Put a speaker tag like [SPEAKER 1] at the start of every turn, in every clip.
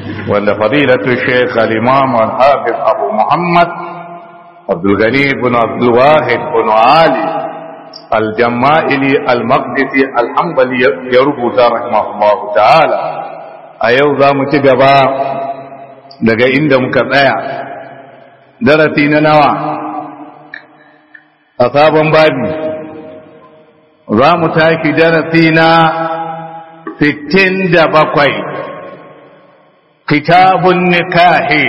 [SPEAKER 1] wanda fadilatu sheikh al-imam al-hafiz abu muhammad abdul ghani ibn abdul wahid ibn ali al-jama'ili al-maqdisi al-hanbali ya rubuta rahimahullahu ta'ala a yau za mu ci gaba daga inda muka tsaya darasi na nawa a sabon babi za mu taki darasi na sittin da bakwai kitabun nikahi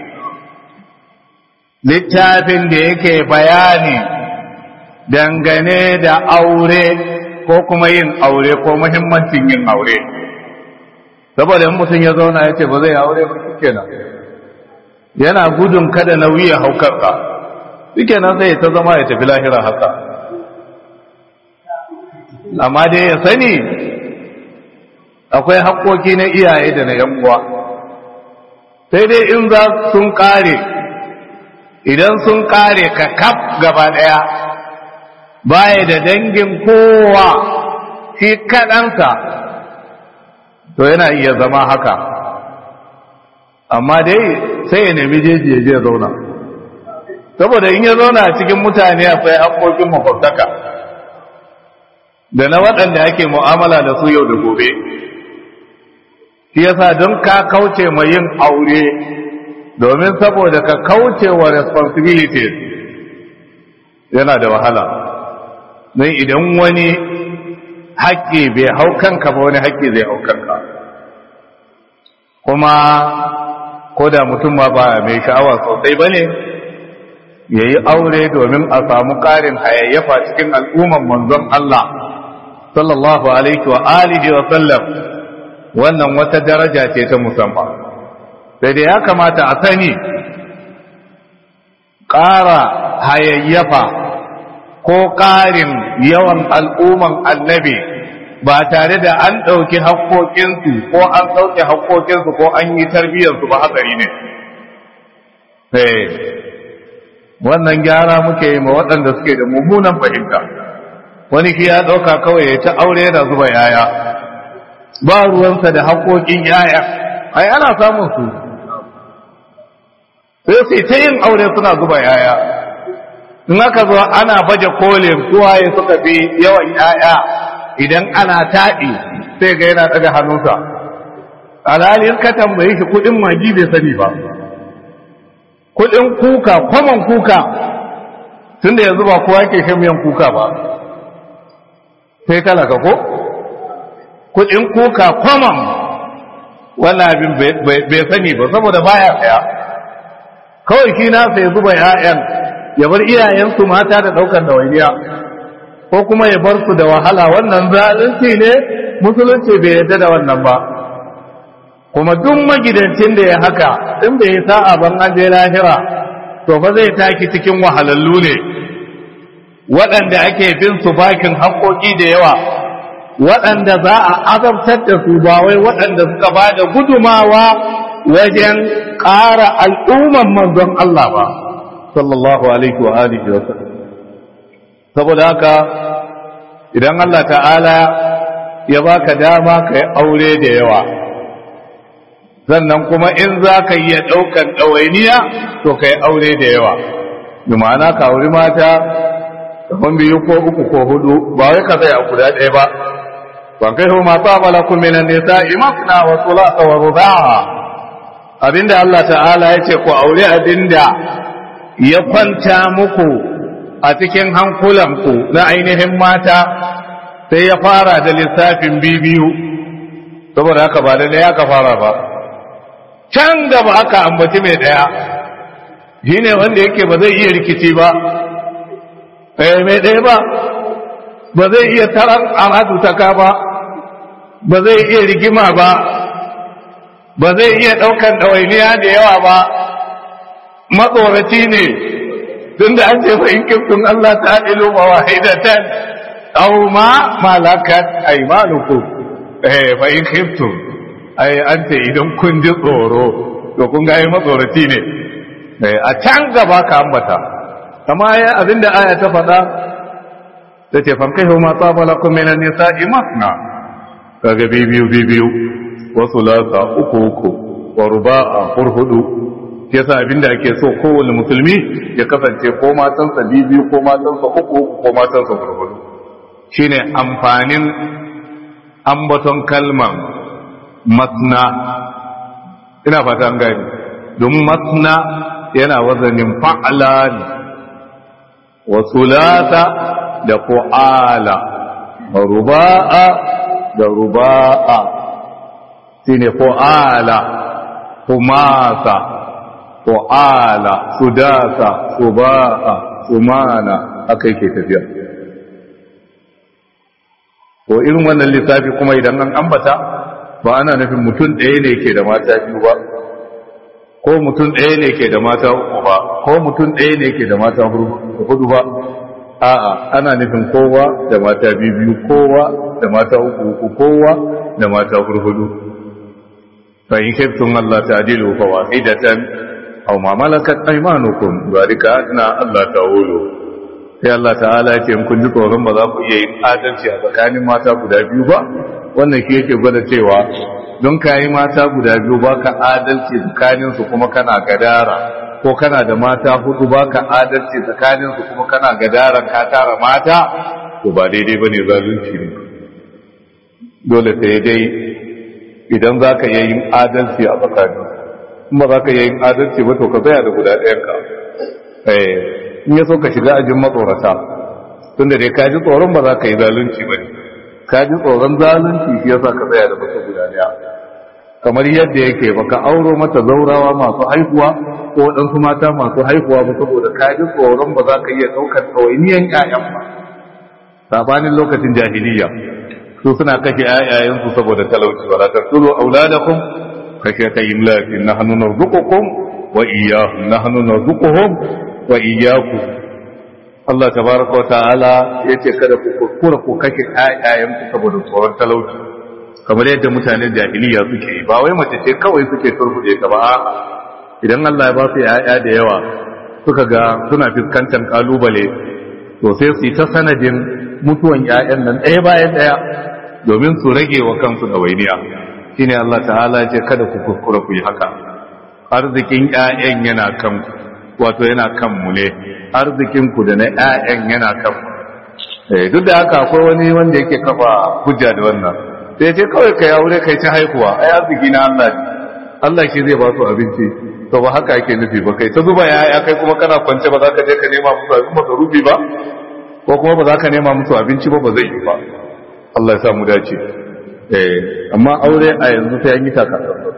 [SPEAKER 1] littafin da yake bayani dangane da aure ko kuma yin aure ko muhimmancin yin aure saboda in mutum ya zauna ya ce ba zai aure ba kenan yana gudun kada nauyi ya haukarka suke nan sai ta zama ya tafi lahira haka amma dai ya sani akwai haƙoƙi na iyaye da na uwa sai dai in za sun ƙare idan sun ƙare ka kaf gaba ɗaya baya da dangin kowa shi kaɗansa to yana iya zama haka amma dai sai ya nemi jeji ya je zauna saboda in ya zauna a cikin mutane akwai haƙoƙin makwabtaka da na waɗanda ake mu'amala da su yau da gobe shi yasa don ka kauce ma yin aure domin saboda ka kauce wa responsibilities yana da wahala don idan wani haƙƙi bai hau kanka ba wani haƙƙi zai hau kanka kuma ko da mutum ma ba mai sha'awa sosai ba ne ya yi aure domin a samu ƙarin hayayyafa cikin al'umman manzon Allah sallallahu alaihi wa alihi wa sallam wannan wata daraja ce ta musamman sai da ya kamata a sani ƙara hayayyafa ko ƙarin yawan al'umman annabi ba tare da an ɗauki haƙoƙinsu ko an ɗauki haƙoƙinsu ko an yi tarbiyyarsu ba hatsari ne wannan gyara muke yi ma waɗanda suke da mummunan fahimta wani shi ya ɗauka kawai ya ta aure yana zuba yaya ba ruwansa da haƙoƙin yaya ai ana samun su sai sai ta yin aure suna zuba yaya in aka zo ana baje kolin suwaye suka fi yawan yaya idan ana taɗi sai ga yana ɗaga hannunsa alhalin ka tambaye shi kuɗin magi bai sani ba kuɗin kuka kwaman kuka tunda yanzu ba kowa ke shan miyan kuka ba sai talaka ko kuɗin kuka kwaman wannan abin bai sani ba saboda baya saya kawai shi na sai zuba 'ya'yan ya bar iyayensu mata da ɗaukar dawainiya ko kuma ya bar su da wahala wannan zalunci ne musulunci bai yarda da wannan ba kuma duk magidancin da ya haka in bai sa'a ban an je lahira to fa zai taki cikin wahalallu ne waɗanda ake bin su bakin haƙoƙi da yawa waɗanda za a azabtar da su ba wai waɗanda suka ba da gudumawa wajen ƙara al'umman manzon Allah ba sallallahu alaihi wa alihi wa sallam saboda haka idan Allah ta'ala ya baka dama ka yi aure da yawa sannan kuma in za ka yi ɗaukan ɗawainiya to ka yi aure da yawa bi ma'ana ka auri mata kamar biyu ko uku ko hudu ba wai ka zai a guda ɗaya ba ban kai ma tsaba lakum min an-nisa'i masna wa thulatha wa ruba'a abinda Allah ta'ala ya ce ku aure abinda ya kwanta muku a cikin hankulanku na ainihin mata sai ya fara da lissafin bibiyu saboda haka ba da ɗaya ka fara ba can gaba aka ambaci mai ɗaya shi ne wanda yake ba zai iya rikici ba mai ɗaya ba ba zai iya taron amadutaka ba ba zai iya rigima ba ba zai iya ɗaukan ɗawainiya da yawa ba matsoraci ne tun da an ce fa in kiftun Allah ta ilu ba wahidatan aw ma malakat aymanukum eh fa in kiftun ai an ce idan kun ji tsoro to kun ga matsoraci ne a can gaba ka ambata kama ya abinda aya ta faɗa ta ce fankai ma tsabala kun minan nisa'i masna kaga bibiyu bibiyu wasu lasa uku uku wa ruba'a hurhudu yasa abinda ake so kowane musulmi ya kasance ko matansa biyu ko matansa uku ko matansa hurhudu shine amfanin ambaton kalman masna ina fata an gani domin masna yana wazanin fa'ala ne wa sulata da fu'ala wa ruba'a da ruba'a shine fu'ala humasa fu'ala sudasa suba'a sumana aka yake tafiya ko irin wannan lissafi kuma idan an ambata ba ana nufin mutum ɗaya ne ke da mata biyu ba ko mutum ɗaya ne ke da mata uku ba ko mutum ɗaya ne ke da mata hudu ba a'a ana nufin kowa da mata biyu kowa da mata uku uku kowa da mata hudu fa in khiftum Allah ta'dilu fa wahidatan aw ma malakat aymanukum zalika adna Allah ta'ulu sai Allah ta'ala ya ce kun ji tsoron ba za ku iya yin adalci a tsakanin mata guda biyu ba wannan shi yake gwada cewa don ka yi mata guda biyu ba ka adalci tsakaninsu kuma kana gadara ko kana da mata hudu ba ka adalci tsakaninsu kuma kana gadara ka tara mata to ba daidai ba ne zalunci ne dole sai dai idan za ka iya yin adalci a tsakanin in ba za ka iya yin adalci ba to ka tsaya da guda ɗayanka in ya so ka shiga ajin matsorata tunda dai ka ji tsoron ba za ka yi zalunci ba ne ka ji tsoron zalunci shi yasa ka tsaya da mutum guda daya kamar yadda yake baka auro mata zaurawa masu haihuwa ko waɗansu mata masu haihuwa ba saboda ka ji tsoron ba za ka iya ɗaukar ɗawainiyan ƴaƴan ba sabanin lokacin jahiliya su suna kashe ƴaƴayensu saboda talauci wala taqtulu auladakum khashyata imlakin nahnu narzuqukum wa iyyahum nahnu narzuquhum wa iyyakum Allah tabaraka wa ta'ala yace kada ku kuskura ku kashe ƴaƴayenku saboda tsoron talauci kamar yadda mutanen jahiliya suke yi ba wai mace ce kawai suke turbude ta ba idan Allah ya ba su ƴaƴa da yawa suka ga suna fuskantar kalubale to sai su yi ta sanadin mutuwan ƴaƴan nan ɗaya bayan ɗaya domin su rage wa kansu ɗawainiya shine Allah ta'ala ya ce kada ku kuskura ku yi haka arzikin ƴaƴan yana kanku wato yana kanmu ne arzikinku da na ƴaƴan yana kanmu duk da haka akwai wani wanda yake kafa hujja da wannan sai ce kawai ka aure kai ta haihuwa ai arziki na Allah ne Allah shi zai ba su abinci to ba haka yake nufi ba kai ta zuba yaya kai kuma kana kwance ba za ka je ka nema musu abin masarufi ba ko kuma ba za ka nema musu abinci ba ba zai yi ba Allah ya sa mu dace eh amma aure a yanzu sai an yi takatsantsan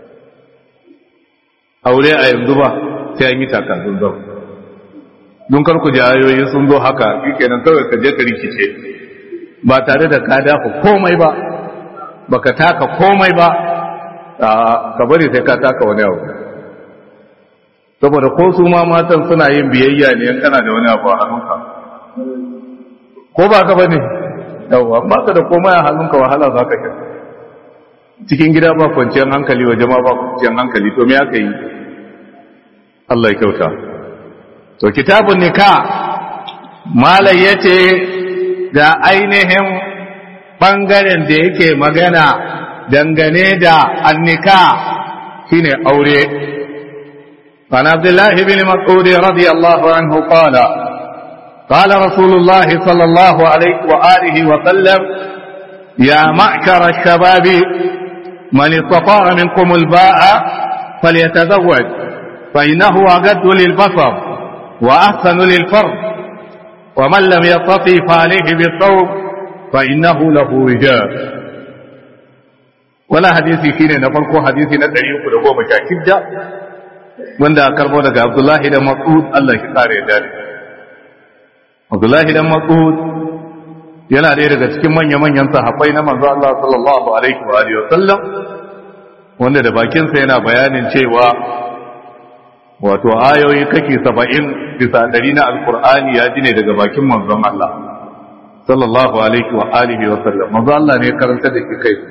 [SPEAKER 1] aure a yanzu ba sai an yi takatsantsan don kar ku ji ayoyi sun zo haka shikenan kawai ka je ka rikice ba tare da ka dafa komai ba baka taka komai ba ka bari sai ka taka wani abu saboda ko su ma matan suna yin biyayya ne kana da wani abu a hannunka ko ba ka bane yawa ba ka da komai a hannunka wahala za ka sha cikin gida ba kwanciyar hankali waje ma ba kwanciyar hankali to me aka yi Allah ya kyauta to kitabun nika malai yace da ainihin ɓangaren da yake magana dangane da annika shine aure عن عبد الله بن مسعود رضي الله عنه قال قال رسول الله صلى الله عليه وآله وسلم يا معشر الشباب من استطاع منكم الباء فليتزوج فإنه أجد للبصر وأحسن للفرد ومن لم يستطع فعليه بالصوم فإنه له رجال ولا حديثي شيء نفرق حديثي ندعي كل قوم شاكبجا من ذا كربو daga Abdullahi da Mas'ud Allah shi kare da Abdullahi da Mas'ud yana ɗaya daga cikin manya-manyan sahabbai na manzo Allah sallallahu alaihi wa alihi wasallam wanda da bakinsa yana bayanin cewa wato ayoyi kake saba'in bisa ɗari na alkur'ani ya ji ne daga bakin manzon Allah sallallahu alaihi wa alihi wa sallam manzon Allah ne karanta da ke kai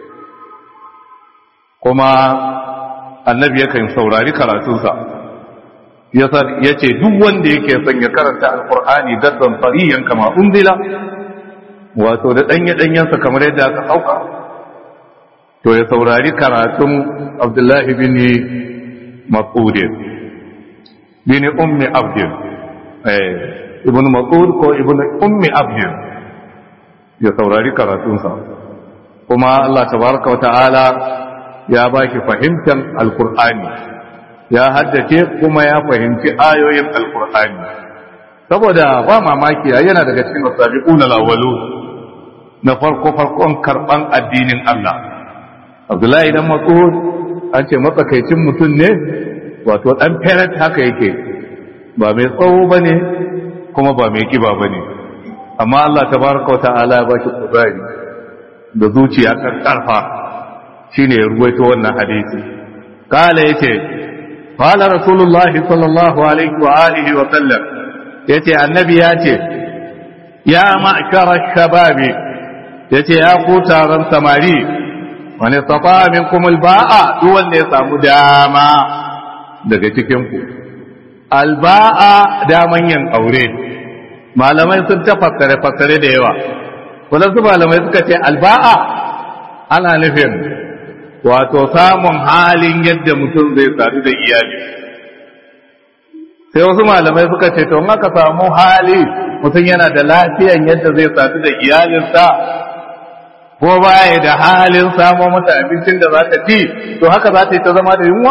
[SPEAKER 1] kuma annabi yakan saurari karatunsa ya ce duk wanda yake son ya karanta alkur'ani daddan fariyan kama unzila wato da ɗanye ɗanyensa kamar yadda aka sauka to ya saurari karatun abdullahi bin mas'udin bin ummi abdin ibn mas'ud ko ibn ummi abdin ya saurari karatunsa kuma Allah tabaraka wata'ala ya baki fahimtar alkur'ani ya haddace kuma ya fahimci ayoyin alkur'ani saboda ba mamaki yana daga cikin asabiquna alawwalu na farko farkon karban addinin Allah Abdullahi dan Mas'ud an ce matsakaicin mutum ne wato dan parent haka yake ba mai tsawo bane kuma ba mai kiba bane amma Allah tabaraka wata'ala ya baki kuzari da zuciya kan karfa shine ya ruwaito wannan hadisi kala yace qala rasulullah sallallahu alaihi wa alihi wa sallam yace annabi yace ya ma'shara shababi yace ya ku taron samari wani safa minkum alba'a duk wanda ya samu dama daga cikin ku alba'a daman yin aure malamai sun ta fassare fassare da yawa wadansu malamai suka ce alba'a ana nufin wato samun halin yadda mutum zai sadu da iyali sai wasu malamai suka ce to aka samu hali mutum yana da lafiyan yadda zai sadu da iyalinsa ko baya da halin samo mata abincin da za ta ci to haka za ta yi ta zama da yunwa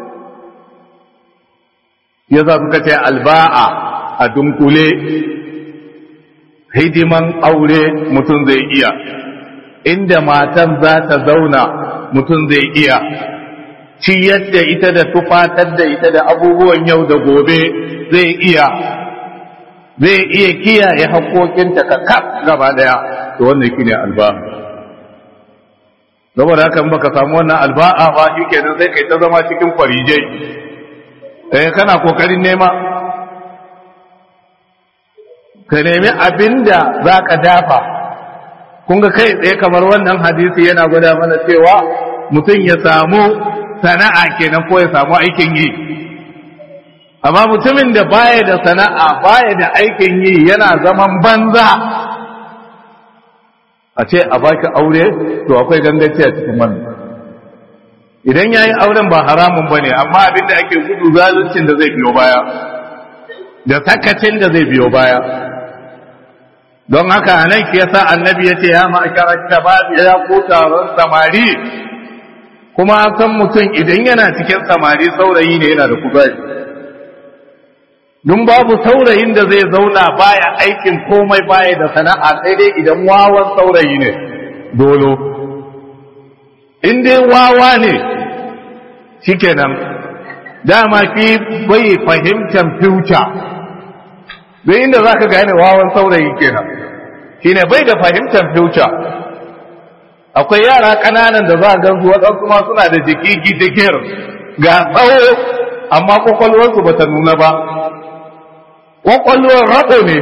[SPEAKER 1] ya za suka ce alba'a a dunkule hidiman aure mutum zai iya inda matan za ta zauna mutum zai iya ciyar da ita da tufatar da ita da abubuwan yau da gobe zai iya zai iya kiyaye haƙoƙinta ka kaf gaba daya to wannan shine alba'a saboda haka in baka samu wannan alba'a ba shikenan sai kai ta zama cikin kwarijai eh kana kokarin nema ka nemi abinda zaka dafa kun ga kai tsaye kamar wannan hadisi yana gwada mana cewa mutum ya samu sana'a kenan ko ya samu aikin yi amma mutumin da baya da sana'a baya da aikin yi yana zaman banza a ce a baki aure to akwai gangaci a cikin wannan idan yayi auren ba haramun bane amma abin da ake gudu zaluncin da zai biyo baya da sakacin da zai biyo baya don haka nan ke yasa annabi yace ya ma'akarar shabab ya ku taron samari kuma san mutum idan yana cikin samari saurayi ne yana da kuzari dun babu saurayin da zai zauna baya aikin komai baya da sana'a sai dai idan wawan saurayi ne dolo in dai wawa ne shikenan dama fi bai fahimtar future bai inda za ka gane wawan saurayi kenan shine bai da fahimtar future akwai yara ƙananan da za a gansu waɗansu ma suna da jiki gidigir ga tsawo amma kwakwalwarsu ba ta nuna ba kwakwalwar raɗo ne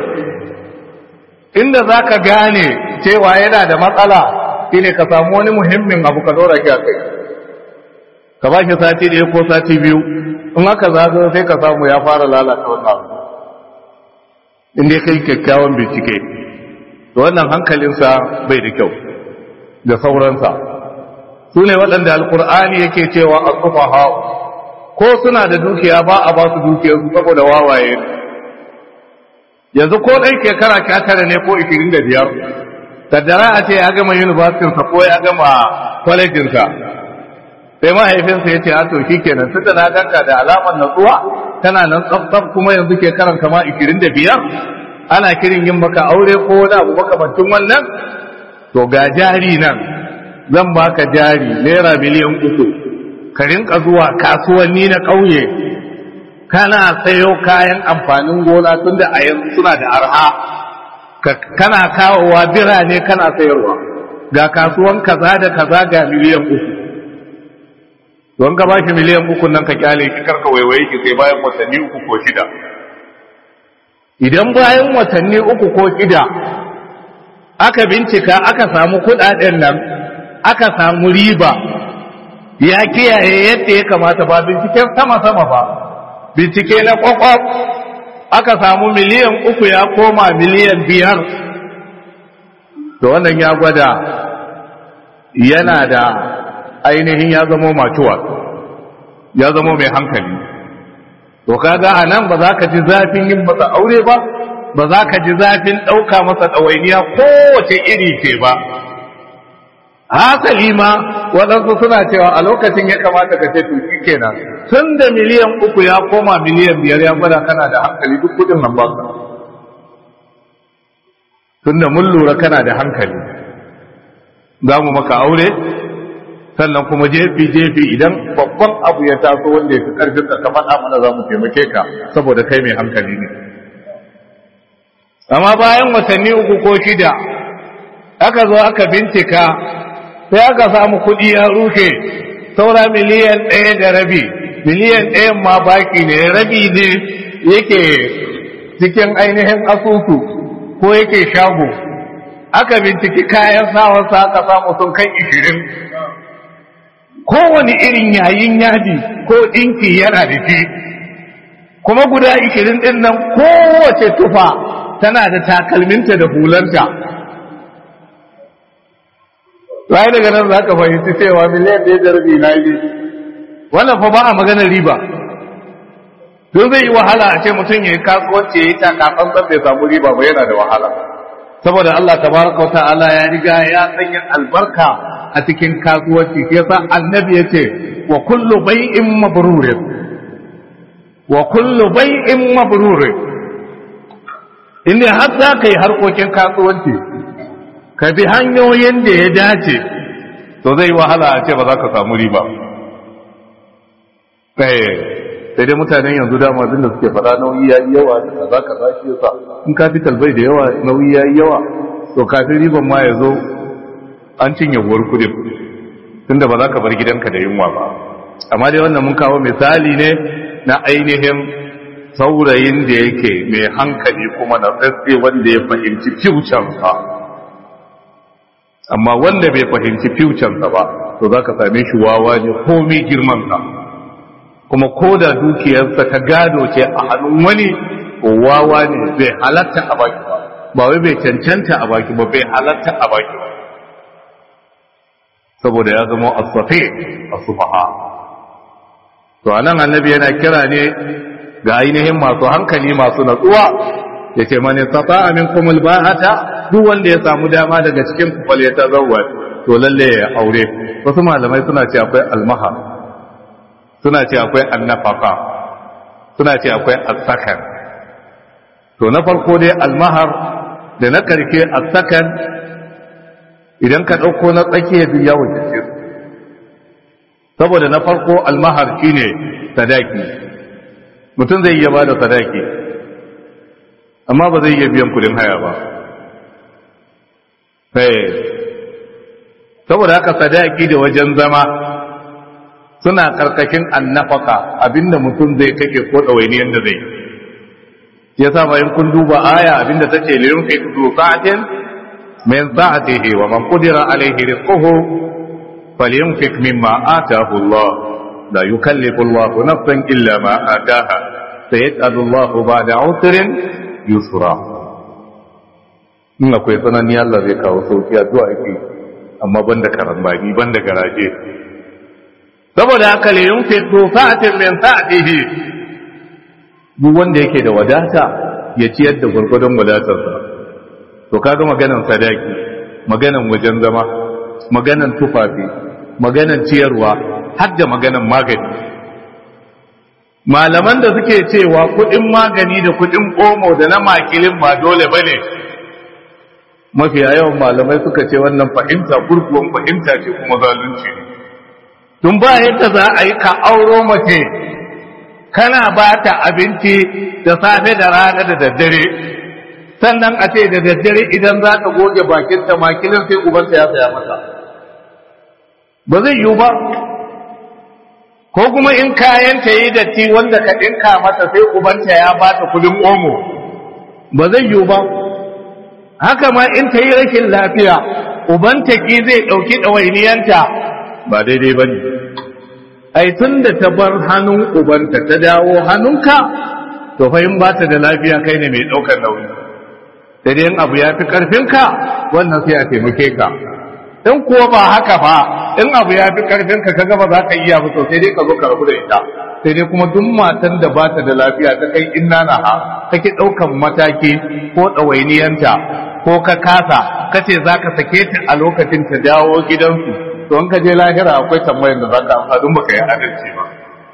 [SPEAKER 1] inda za ka gane cewa yana da matsala shine ka samu wani muhimmin abu ka ɗora shi a kai ka ba shi sati ɗaya ko sati biyu in aka zaga sai ka samu ya fara lalata wannan abu inda kai kyakkyawan bincike da wannan hankalinsa bai da kyau da sauransa su ne waɗanda alkur'ani yake cewa a tsufa ko suna da dukiya ba a ba su dukiyarsu saboda wawaye yanzu ko ɗan shekara sha tara ne ko ishirin da biyar kaddara a ce ya gama yunibasinsa ko ya gama kwalejinsa sai mahaifinsa ya ce a to shi kenan tun da na ganka da alamar natsuwa tana nan tsaf kuma yanzu ke karan kama ishirin da biyar ana kirin yin maka aure ko wani abu makamancin wannan to ga jari nan zan baka jari naira miliyan uku ka rinka zuwa kasuwanni na ƙauye kana sayo kayan amfanin gona tun da a yanzu suna da arha kana kawowa birane kana sayarwa ga kasuwan kaza da kaza ga miliyan uku don ka bashi miliyan uku nan ka kyale shi karka waiwaye ki sai bayan watanni uku ko shida idan bayan watanni uku ko shida aka bincika aka samu kudaden nan aka samu riba ya kiyaye yadda ya kamata ba binciken sama-sama ba bincike na kwakwaf aka samu miliyan uku ya koma miliyan biyar da wannan ya gwada yana da ainihin ya zamo macuwa ya zamo mai hankali to kaga a nan ba za ka ji zafin yin masa aure ba ba za ka ji zafin ɗauka masa ɗawainiya kowace iri ce ba hasali ma waɗansu suna cewa a lokacin ya kamata ka ce to shi kenan tun da miliyan uku ya koma miliyan biyar ya gwada kana da hankali duk kudin nan ba ka tun da mun lura kana da hankali za mu maka aure sannan kuma jefi jefi idan babban abu ya taso wanda ya fi karfin ka faɗa mana za mu taimake ka saboda kai mai hankali ne amma bayan watanni uku ko shida aka zo aka bincika sai aka samu kuɗi ya rufe saura miliyan ɗaya da rabi miliyan ɗayan ma baki ne rabi ne yake cikin ainihin asusu ko yake shago aka binciki kayan sawarsa aka samu sun kai ishirin kowane irin yayin yadi ko ɗinki yana da shi kuma guda ishirin ɗin nan kowace tufa tana da takalminta da hulanta rai daga nan za ka fahimci cewa miliyan ɗaya da rabi na yi wannan fa ba a maganar riba don zai yi wahala a ce mutum ya yi kasuwanci ya yi takafan zan bai samu riba ba yana da wahala saboda Allah tabaraka ta'ala ya riga ya sanya albarka a cikin kasuwanci shi yasa annabi ya ce wa kullu bai'in mabrurin wa kullu bai'in mabrurin inda har za ka yi harkokin kasuwanci ka bi hanyoyin da ya dace to zai wahala a ce ba za ka samu riba sai dai mutanen yanzu dama da suke faɗa nauyi ya yi yawa da kaza kaza shi yasa in capital bai da yawa nauyi ya yi yawa to kafin riban ma ya zo an cinye uwar kudin tunda ba za ka bar gidanka da yunwa ba amma dai wannan mun kawo misali ne na ainihin saurayin da yake mai hankali kuma na tsatse wanda ya fahimci fiucansa amma wanda bai fahimci fiucansa ba to za ka same shi wawa ne komai girmansa kuma ko da dukiyarsa ta gado ce a hannun wani wawa ne bai halatta a baki ba ba wai bai cancanta a baki ba bai halatta a baki ba saboda ya zama asafe a sufaha to anan annabi yana kira ne ga ainihin masu hankali masu natsuwa ya ce mani sata amin kumul ba'ata duk wanda ya samu dama daga cikin kufal ya ta zauwa to lalle ya aure wasu malamai suna ce akwai almaha suna ce akwai annafaka suna ce akwai asakan to na farko dai almahar da na karke asakan idan ka ɗauko na tsakiya duk ya wuce saboda na farko almahar shine sadaki mutum zai iya ba da sadaki amma ba zai iya biyan kudin haya ba saboda haka sadaki da wajen zama suna karkashin annafaka abinda mutum zai kake ko ɗawainiyar da zai ya sa bayan kun duba aya abinda ta ce lirin fi kudu sa'atin min sa'atihi wa man qudira alaihi rizquhu falyunfik mimma atahu Allah la yukallifu Allah nafsan illa ma ataha sayaj'alu Allah ba'da 'usrin yusra in akwai tsanani Allah zai kawo sauki addu'a ake amma banda karambani banda garaje saboda haka le yunfi sa'atin min sa'atihi duk wanda yake da wadata ya ciyar da gurgurdon wadatarsa to kaga maganan sadaki maganan wajen zama maganan tufafi maganan ciyarwa har da maganan magani malaman da suke cewa kudin magani da kudin omo da na makilin ba dole bane mafiya yawan malamai suka ce wannan fahimta gurguwan fahimta ce kuma zalunci ne tun ba yadda za a yi ka auro mace kana ba ta abinci da safe da rana da daddare sannan a ce da daddare idan za ka goge bakinta makilin sai ubanta ya saya mata ba zai yiwu ba ko kuma in kayan ta yi datti wanda ka ɗinka mata sai ubanta ya ba ta kudin omo ba zai yiwu ba haka ma in ta yi rashin lafiya ubanta ki zai ɗauki ɗawainiyanta ba daidai ba ne ai tun da ta bar hannun ubanta ta dawo hannunka to fa in ba ta da lafiya kai ne mai ɗaukar nauyi sai dai abu ya fi ƙarfinka wannan sai a taimake ka in kuwa ba haka ba in abu ya fi karfin ka kaga ba za ka iya ba to sai dai ka zo ka rabu da ita sai dai kuma duk matan da ba ta da lafiya ta kai inna na ha kake ɗaukan mataki ko ɗawainiyanta ko ka kasa kace za ka sake ta a lokacin ta dawo gidansu to in ka je lahira akwai tambayar da za ka amsa don baka yi adalci ba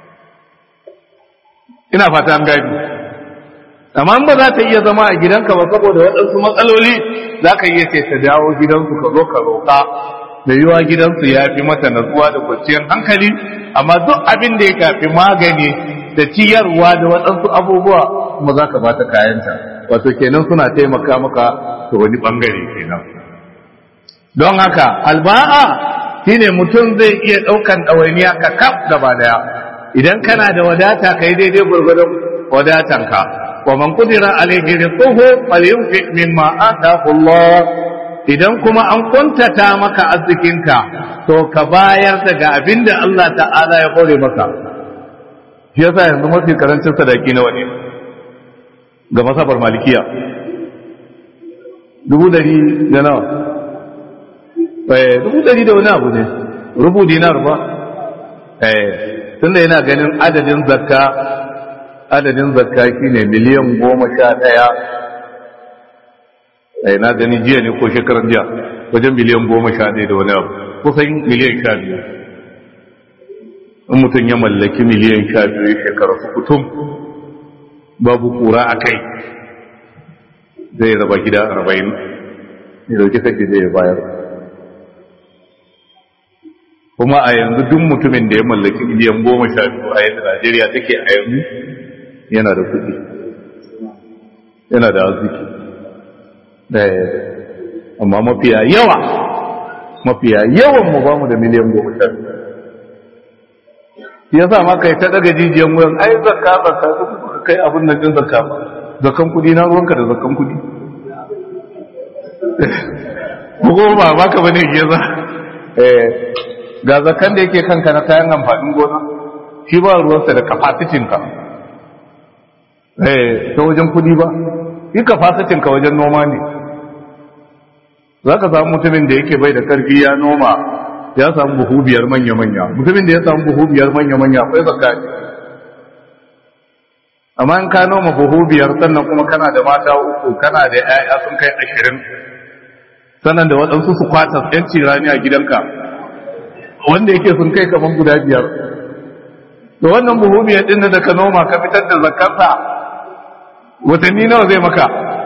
[SPEAKER 1] ina fata an gani amma in ba za ta iya zama a gidanka ba saboda waɗansu matsaloli za ka iya ce ta dawo gidansu ka zo ka roƙa da yiwa gidansu ya fi mata natsuwa da kwanciyar hankali amma duk abin da ya kafi magani da ciyarwa da waɗansu abubuwa kuma za ka bata kayanta wato kenan suna taimaka maka ta wani ɓangare kenan don haka alba'a shine mutum zai iya ɗaukan ɗawainiya ka kaf gaba daya idan kana da wadata kai daidai gurgurdon wadatanka wa man qudira alayhi rizquhu falyunfiq mimma ataahu Allah idan kuma an kuntata maka arzikinka to ka bayar daga abinda Allah ta'ala ya kore maka shi yasa yanzu mafi karancin sadaki nawa ne ga masabar malikiya dubu dari da nawa eh dubu dari da wani abu ne rubu dinar ba eh tunda yana ganin adadin zakka adadin zakka shine miliyan goma sha ɗaya ai na gani jiya ne ko shekaran jiya wajen miliyan goma sha ɗaya da wani abu kusan miliyan sha biyu in mutum ya mallaki miliyan sha biyu shekara su kutum babu kura a kai zai raba gida arba'in ya dauki sake zai bayar kuma a yanzu duk mutumin da ya mallaki miliyan goma sha biyu a yadda najeriya take a yanzu yana da kuɗi yana da arziki amma mafiya yawa mafiya yawan mu ba mu da miliyan goma sha biyu ya sa ma kai ta daga jijiyan wuyan ai zakka zakka su kai abin nan din zakka ba zakkan kudi na ruwanka da zakkan kudi ko ba baka bane ke za eh ga zakkan da yake kanka na kayan amfanin gona shi ba ruwansa da capacity ka eh ta wajen kudi ba yi capacity ka wajen noma ne za ka samu mutumin da yake bai da karfi ya noma ya samu buhu biyar manya-manya mutumin da ya samu buhu biyar manya-manya akwai zakka ne amma in ka noma buhu biyar sannan kuma kana da mata uku kana da 'ya'ya sun kai ashirin sannan da waɗansu su kwata yanci rani a gidanka wanda yake sun kai kamar guda biyar da wannan buhu biyar ɗin da ka noma ka fitar da zakkarsa watanni nawa zai maka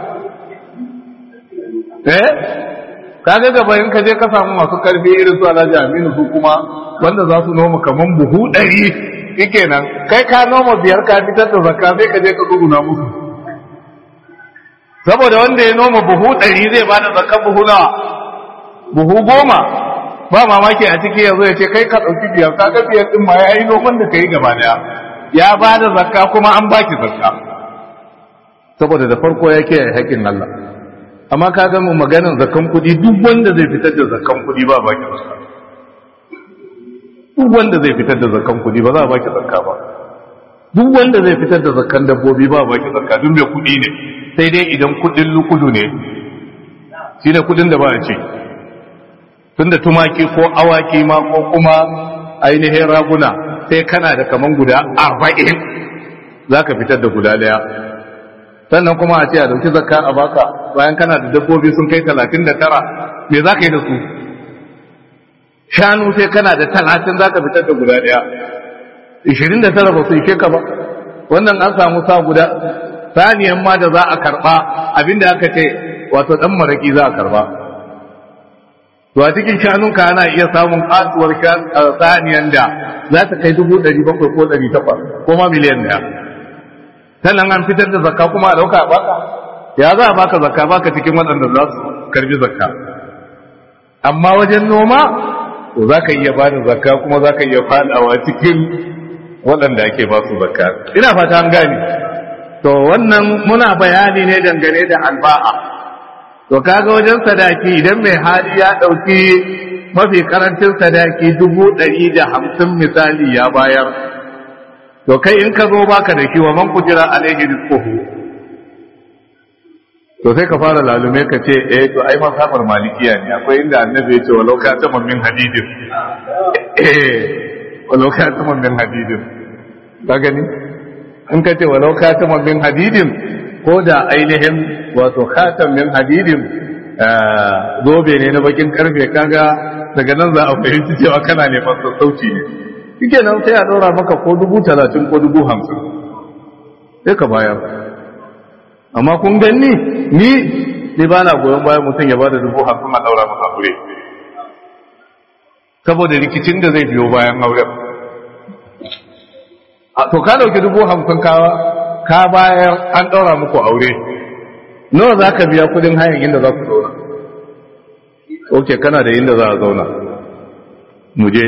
[SPEAKER 1] eh kaga gaba in ka je ka samu masu karfi irin su Alhaji Aminu su kuma wanda za su noma kaman buhu ɗari shikenan kai ka noma biyar ka fitar da zakka sai ka je ka duguna musu saboda wanda ya noma buhu ɗari zai bada zakka buhu nawa buhu goma ba mamaki a ciki yanzu ya ce kai ka ɗauki biyar ka ga biyar ɗin ma ya yi noman da ka yi gaba daya ya bada zakka kuma an baki zakka saboda da farko ya kiyaye haƙƙin Allah amma ka ga mu maganar zakan kudi duk wanda zai fitar da zakan kudi ba baki zakka duk wanda zai fitar da zakan kudi ba za a baki zakka ba duk wanda zai fitar da zakan dabbobi ba baki zakka duk mai kudi ne sai dai idan kudin lukudu ne shine kudin da ba a ce tunda tumaki ko awaki ma ko kuma ainihin raguna sai kana da kaman guda arba'in za ka fitar da guda daya sannan kuma a ce a dauki zakka a baka bayan kana da dabbobi sun kai talatin da tara me za ka yi da su shanu sai kana da talatin za ka fitar da guda ɗaya ishirin da tara ba su ishe ka ba wannan an samu sa guda saniyan ma da za a karɓa abinda aka ce wato ɗan maraƙi za a karɓa to a cikin shanunka ana iya samun kasuwar saniyan da za ta kai dubu ɗari bakwai ko ɗari takwas ko ma miliyan ɗaya sannan an fitar da zakka kuma a dauka a baka ya za a baka zakka baka cikin waɗanda za su karbi zakka amma wajen noma to za ka iya ba da zakka kuma za ka iya fadawa cikin waɗanda ake ba su zakka ina fata an gane to wannan muna bayani ne dangane da alba'a to kaga wajen sadaki idan mai hali ya ɗauki mafi karancin sadaki dubu ɗari da hamsin misali ya bayar to kai in ka zo baka da shi wa man kujira alaihi rizquhu to sai ka fara lalume ka ce eh to ai masabar malikiya ne akwai inda annabi ya ce walau ka ta min hadidin eh walau ka ta min hadidin ka gani in ka ce walau ka ta min hadidin ko da ainihin wato khatan min hadidin zobe ne na bakin karfe kaga daga nan za a fahimci cewa kana neman sassauci ne shike nan sai a ɗora maka ko dubu talatin ko dubu hamsin sai ka bayar amma kun gani ni ni ba na goyon bayan mutum ya bada dubu hamsin a ɗaura masa aure saboda rikicin da zai biyo bayan auren to ka dauki dubu hamsin ka bayar an ɗaura muku aure nawa za ka biya kudin hayan inda za ku zauna ok kana da inda za a zauna muje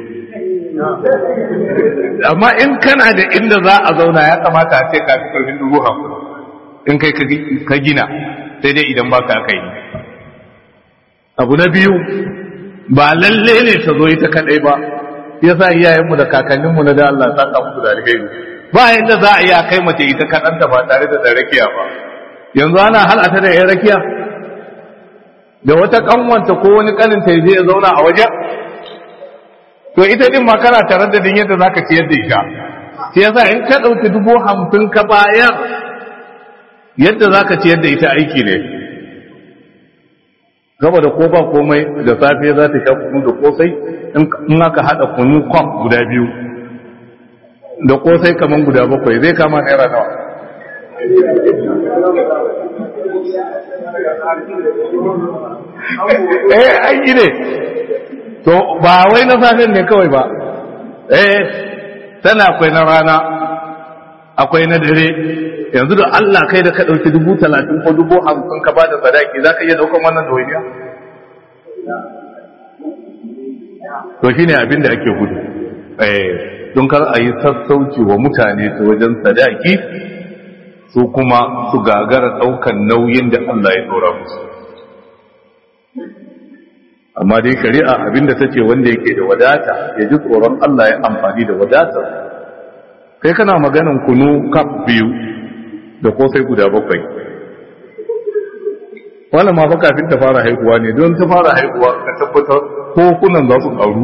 [SPEAKER 1] amma in kana da inda za a zauna ya kamata a ce ka fi karfin dubu hamsin in kai ka gina sai dai idan baka aka yi abu na biyu ba lalle ne ta zo ita kadai ba ya sa iyayenmu da kakanninmu na da Allah saka musu da alheri ba yadda za a iya kai mace ita kadanta ba tare da rakiya ba yanzu ana halata da yan rakiya da wata kanwanta ko wani kanin ta je ya zauna a waje to ita din ma kana tare da din yadda zaka ciyar da ita sai yasa in ka dauki dubu hamsin ka bayar yadda zaka ciyar da ita aiki ne gaba da ko ba komai da safe za ta sha kunu da kosai in aka hada kunu kwam guda biyu da kosai kaman guda bakwai zai kama naira nawa eh an yi ne to ba wai na safen ne kawai ba eh tana akwai na rana akwai na dare yanzu da Allah kai da ka ɗauki dubu talatin ko dubu hamsin ka bada sadaki za ka iya ɗaukan wannan dawainiya to shine abin da ake gudu eh don kar a yi sassauci wa mutane ta wajen sadaki su kuma su gagara ɗaukan nauyin da Allah ya ɗora musu amma dai shari'a abinda ta ce wanda yake da wadata ya ji tsoron Allah ya amfani da wadatar kai kana maganin kunu kaf biyu da kosai guda bakwai wannan ma fa kafin ta fara haihuwa ne don ta fara haihuwa ka tabbatar kofunan za su ƙaru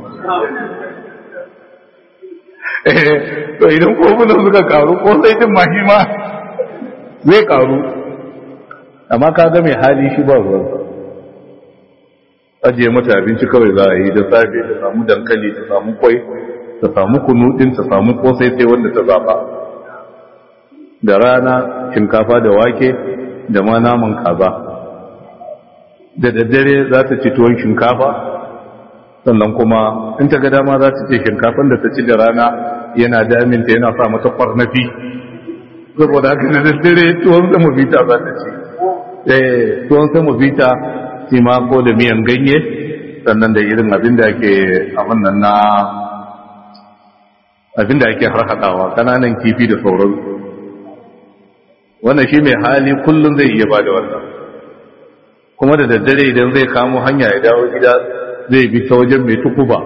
[SPEAKER 1] to idan kofunan suka ƙaru kosai din mahima zai ƙaru amma ka ga mai hali shi ba ruwansa ajiye mata abinci kawai za a yi da safe ta samu dankali ta samu kwai ta samu kunu din ta samu kosai sai wanda ta zaba da rana shinkafa da wake da ma naman kaza da daddare za ta ci tuwon shinkafa sannan kuma in ta ga dama za ta ce shinkafan da ta ci da rana yana daminta yana sa mata kwarnafi saboda haka da daddare tuwon sama bita za ta ci eh tuwon sama bita shi ma ko da miyan ganye sannan da irin abin da ake abin nan na abin da ake harhaɗawa kananan kifi da sauransu wannan shi mai hali kullum zai iya ba da wannan kuma da daddare idan zai kamo hanya ya dawo gida zai bi ta wajen mai tukuba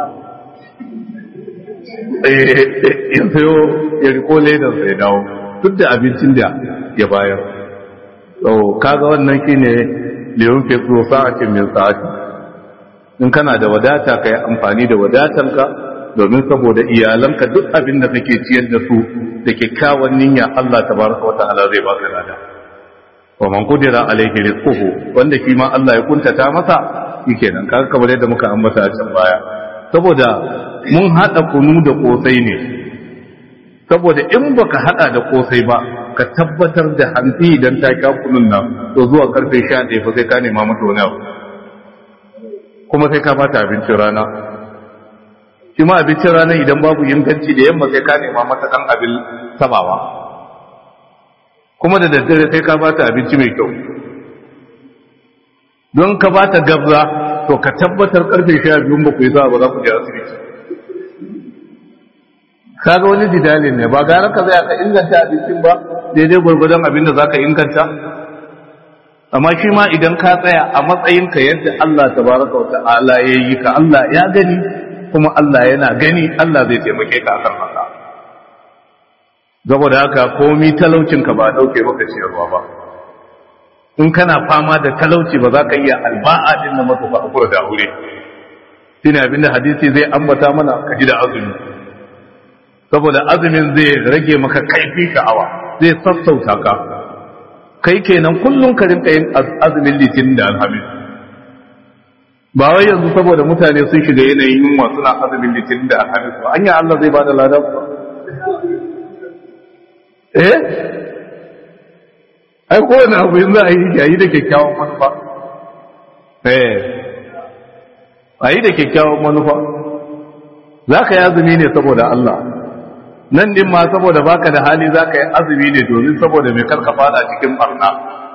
[SPEAKER 1] ya sayo ya riko ledan sai dawo duk da abincin da ya bayar kaga wannan shine liyun fi zo sa'atin min sa'ati in kana da wadata kai amfani da wadatanka domin saboda iyalanka duk abin da kake ciyar da su da kyakkyawan niyya Allah tabaraka wa ta'ala zai baka lada wa man qudira alayhi rizquhu wanda shi ma Allah ya kuntata masa shikenan kaga kamar yadda muka ambata a can baya saboda mun hada kunu da kosai ne saboda in baka hada da kosai ba ka tabbatar da hantsi idan ta sha kunun nan to zuwa karfe 11 fa sai ka nema mata wani abu kuma sai ka bata abincin rana shi ma abincin rana idan babu inganci da yamma sai ka nema mata kan abin sabawa kuma da daddare sai ka bata abinci mai kyau don ka bata gabza to ka tabbatar karfe 12 ba ku yi za ba za ku je asibiti kaga wani jidali ne ba gara ka zai ka inganta abincin ba daidai gwargwadon abin da zaka inganta amma shi ma idan ka tsaya a matsayinka yadda Allah tabaraka wa ta'ala ya yi ka Allah ya gani kuma Allah yana gani Allah zai taimake ka akan haka saboda haka komi talaucin ka ba dauke maka ciyarwa ba in kana fama da talauci ba za ka iya alba'a din na masa hakura da aure shine abinda hadisi zai ambata mana ka ji da azumi saboda azumin zai rage maka kaifin sha'awa zai sassauta ka kai kenan kullum ka rinka yin azumin litinin da alhamis ba wai yanzu saboda mutane sun shiga yanayin yunwa suna azumin litinin da alhamis ba anya Allah zai bada ladan ba eh ai kowane abu yin za a yi yayi da kyakkyawan manufa eh a yi da kyakkyawan manufa za ka yi azumi ne saboda Allah nan din ma saboda baka da hali za ka yi azumi ne domin saboda mai karka fada cikin barna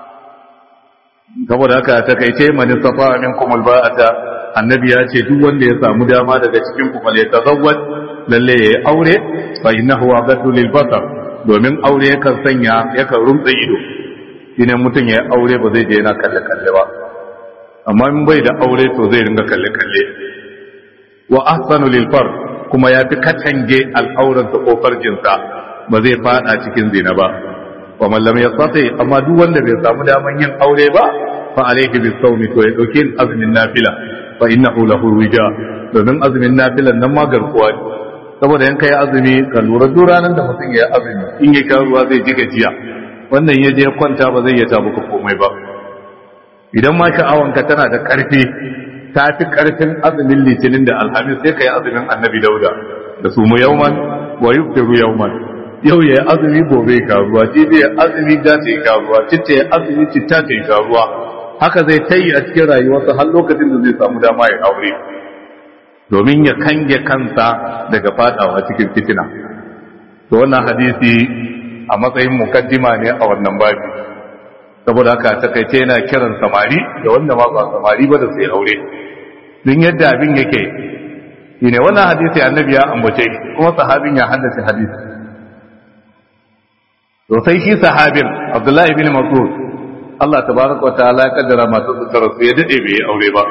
[SPEAKER 1] saboda haka ta kai ce mani safa min kumul ba'ata annabi ya ce duk wanda ya samu dama daga cikin ku fale tazawwaj lalle yayi aure fa innahu aghaddu lil basar domin aure yakan sanya yakan rumtsa ido shine mutum ya aure ba zai je yana kalle kalle ba amma in bai da aure to zai ringa kalle kalle wa ahsanu lil far kuma ya fi katange al'auransa ko farjinsa ba zai fada cikin zina ba wa man lam yastati amma duk wanda bai samu daman yin aure ba fa alayhi bis sawmi to ya dauke azumin nafila fa innahu lahu wija domin azumin nafilan nan ma garkuwa ne saboda in kai azumi ka lura duk ranar da mutum ya yi azumi in ya sha ruwa zai ji gajiya wannan ya je kwanta ba zai iya ta maka komai ba idan ma sha'awanka tana da karfi ta fi karfin azumin litinin da alhamis sai ka yi azumin annabi dauda da su mu yauman wa yuftiru yauman yau ya azumi gobe ka ruwa jibi ya azumi da ta yi ruwa citta ya azumi citta ta yi ruwa haka zai tayi a cikin rayuwarsa har lokacin da zai samu dama ya aure domin ya kange kansa daga fadawa cikin fitina to wannan hadisi a matsayin mukaddima ne a wannan babi saboda haka takaice yana kiran samari da wanda ma ba samari ba da sai aure din yadda abin yake shine wannan hadisi annabi ya ambace kuma sahabin ya haddace hadisi to sai shi sahabin Abdullahi bin Mas'ud Allah tabaraka wa ta'ala ya kaddara masu suka rasu ya dade bai aure ba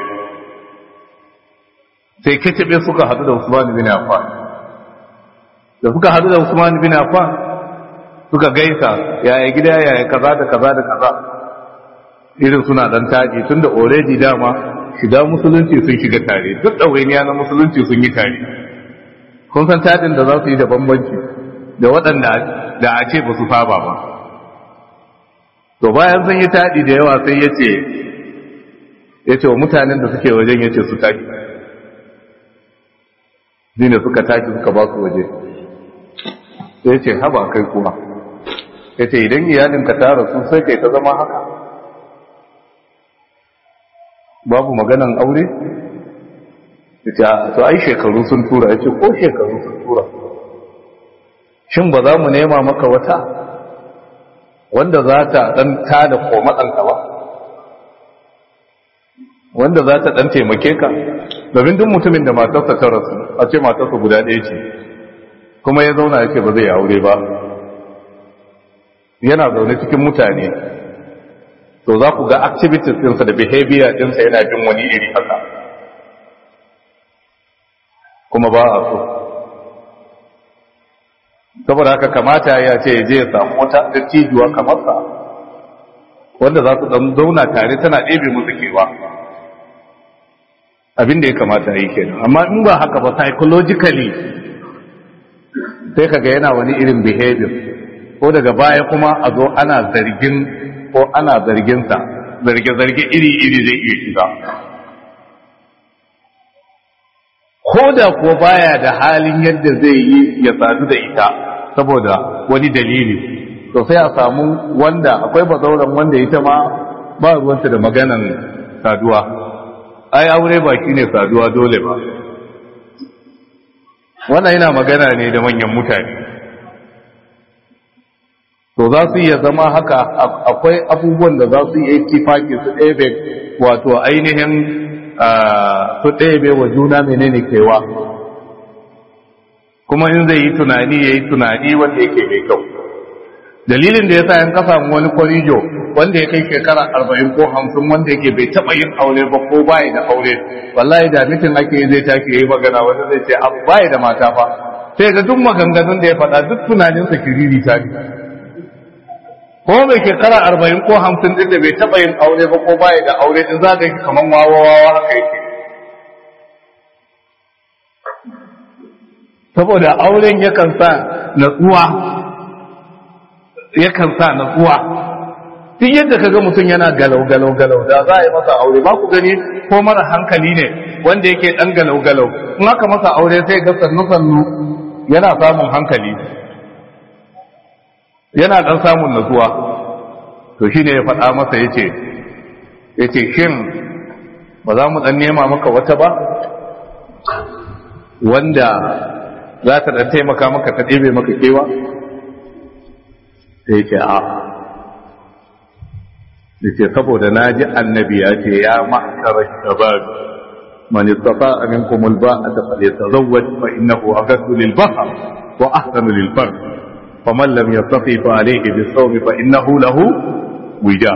[SPEAKER 1] sai kitabe suka hadu da Usman bin Affan da suka hadu da Usman bin Affan suka gaisa yaya gida yaya kaza da kaza da kaza irin suna dan taji tunda already dama shiga musulunci sun shiga tare duk ɗawainiya na musulunci sun yi tare kun san tajin da za su yi da bambanci da waɗanda da a ce ba su saba ba to bayan sun yi taɗi da yawa sai ya ce ya ce wa mutanen da suke wajen ya ce su taƙi ne suka taƙi suka ba su waje sai ya ce haba kai kuma ya ce idan iyalinka ta rasu sai kai ta zama haka babu maganan aure ya ce to ai shekaru sun tura ya ce ko shekaru sun tura shin ba za mu nema maka wata wanda za ta ɗan ta da komatsanka ba wanda za ta ɗan taimake ka domin duk mutumin da matarsa ta rasu a ce matarsa guda ɗaya ce kuma ya zauna ya ce ba zai aure ba yana zaune cikin mutane to za ku ga activities ɗinsa da behavior ɗinsa yana bin wani iri haka kuma ba a so saboda haka kamata ya ce je ya samu wata dattijuwa kamar sa wanda za su dan zauna tare tana ɗebe musu kewa abin da ya kamata yi kenan amma in ba haka ba psychologically sai kaga yana wani irin behavior ko daga baya kuma a zo ana zargin ko ana zarginsa zarge-zarge iri-iri zai iya shiga ko da ko baya da halin yadda zai yi ya sadu da ita saboda wani dalili to sai a samu wanda akwai bazauran wanda ita ma ba ruwanta da maganan saduwa ai aure ba ne saduwa dole ba wannan yana magana ne da manyan mutane to za su iya zama haka akwai abubuwan da za su iya tifaki su ɗebe wato ainihin su ɗebe wa juna menene kewa kuma in zai yi tunani ya yi tunani wanda yake mai kyau dalilin da ya sa yan kasa wani kwarijo wanda ya kai shekara arba'in ko hamsin wanda yake bai taɓa yin aure ba ko bayi da aure wallahi da mitin ake zai tashi ya yi magana wanda zai ce abu bayi da mata fa sai ga duk maganganun da ya faɗa duk tunaninsa kiriri ta ne ko mai shekara arba'in ko hamsin din da bai taɓa yin aure ba ko baya da aure din za ka kamar wawawa haka yake saboda auren yakan sa natsuwa yakan sa natsuwa duk yadda kaga mutum yana galau galau galau da za a yi masa aure ba ku gani ko mara hankali ne wanda yake dan galau galau in aka masa aure sai ga sannu sannu yana samun hankali yana dan samun natsuwa to shine ya faɗa masa yace yace shin ba za mu dan nema maka wata ba wanda za ta dan taimaka maka ta ɗebe maka kewa sai yace a yace saboda naji annabi ya ce ya ma'shara shabab man istata'a minkum al-ba'ata falyatazawwaj fa innahu aghaddu lil-basar wa ahsanu lil-farj faman lam yastati fa alayhi bis-sawm fa innahu lahu wija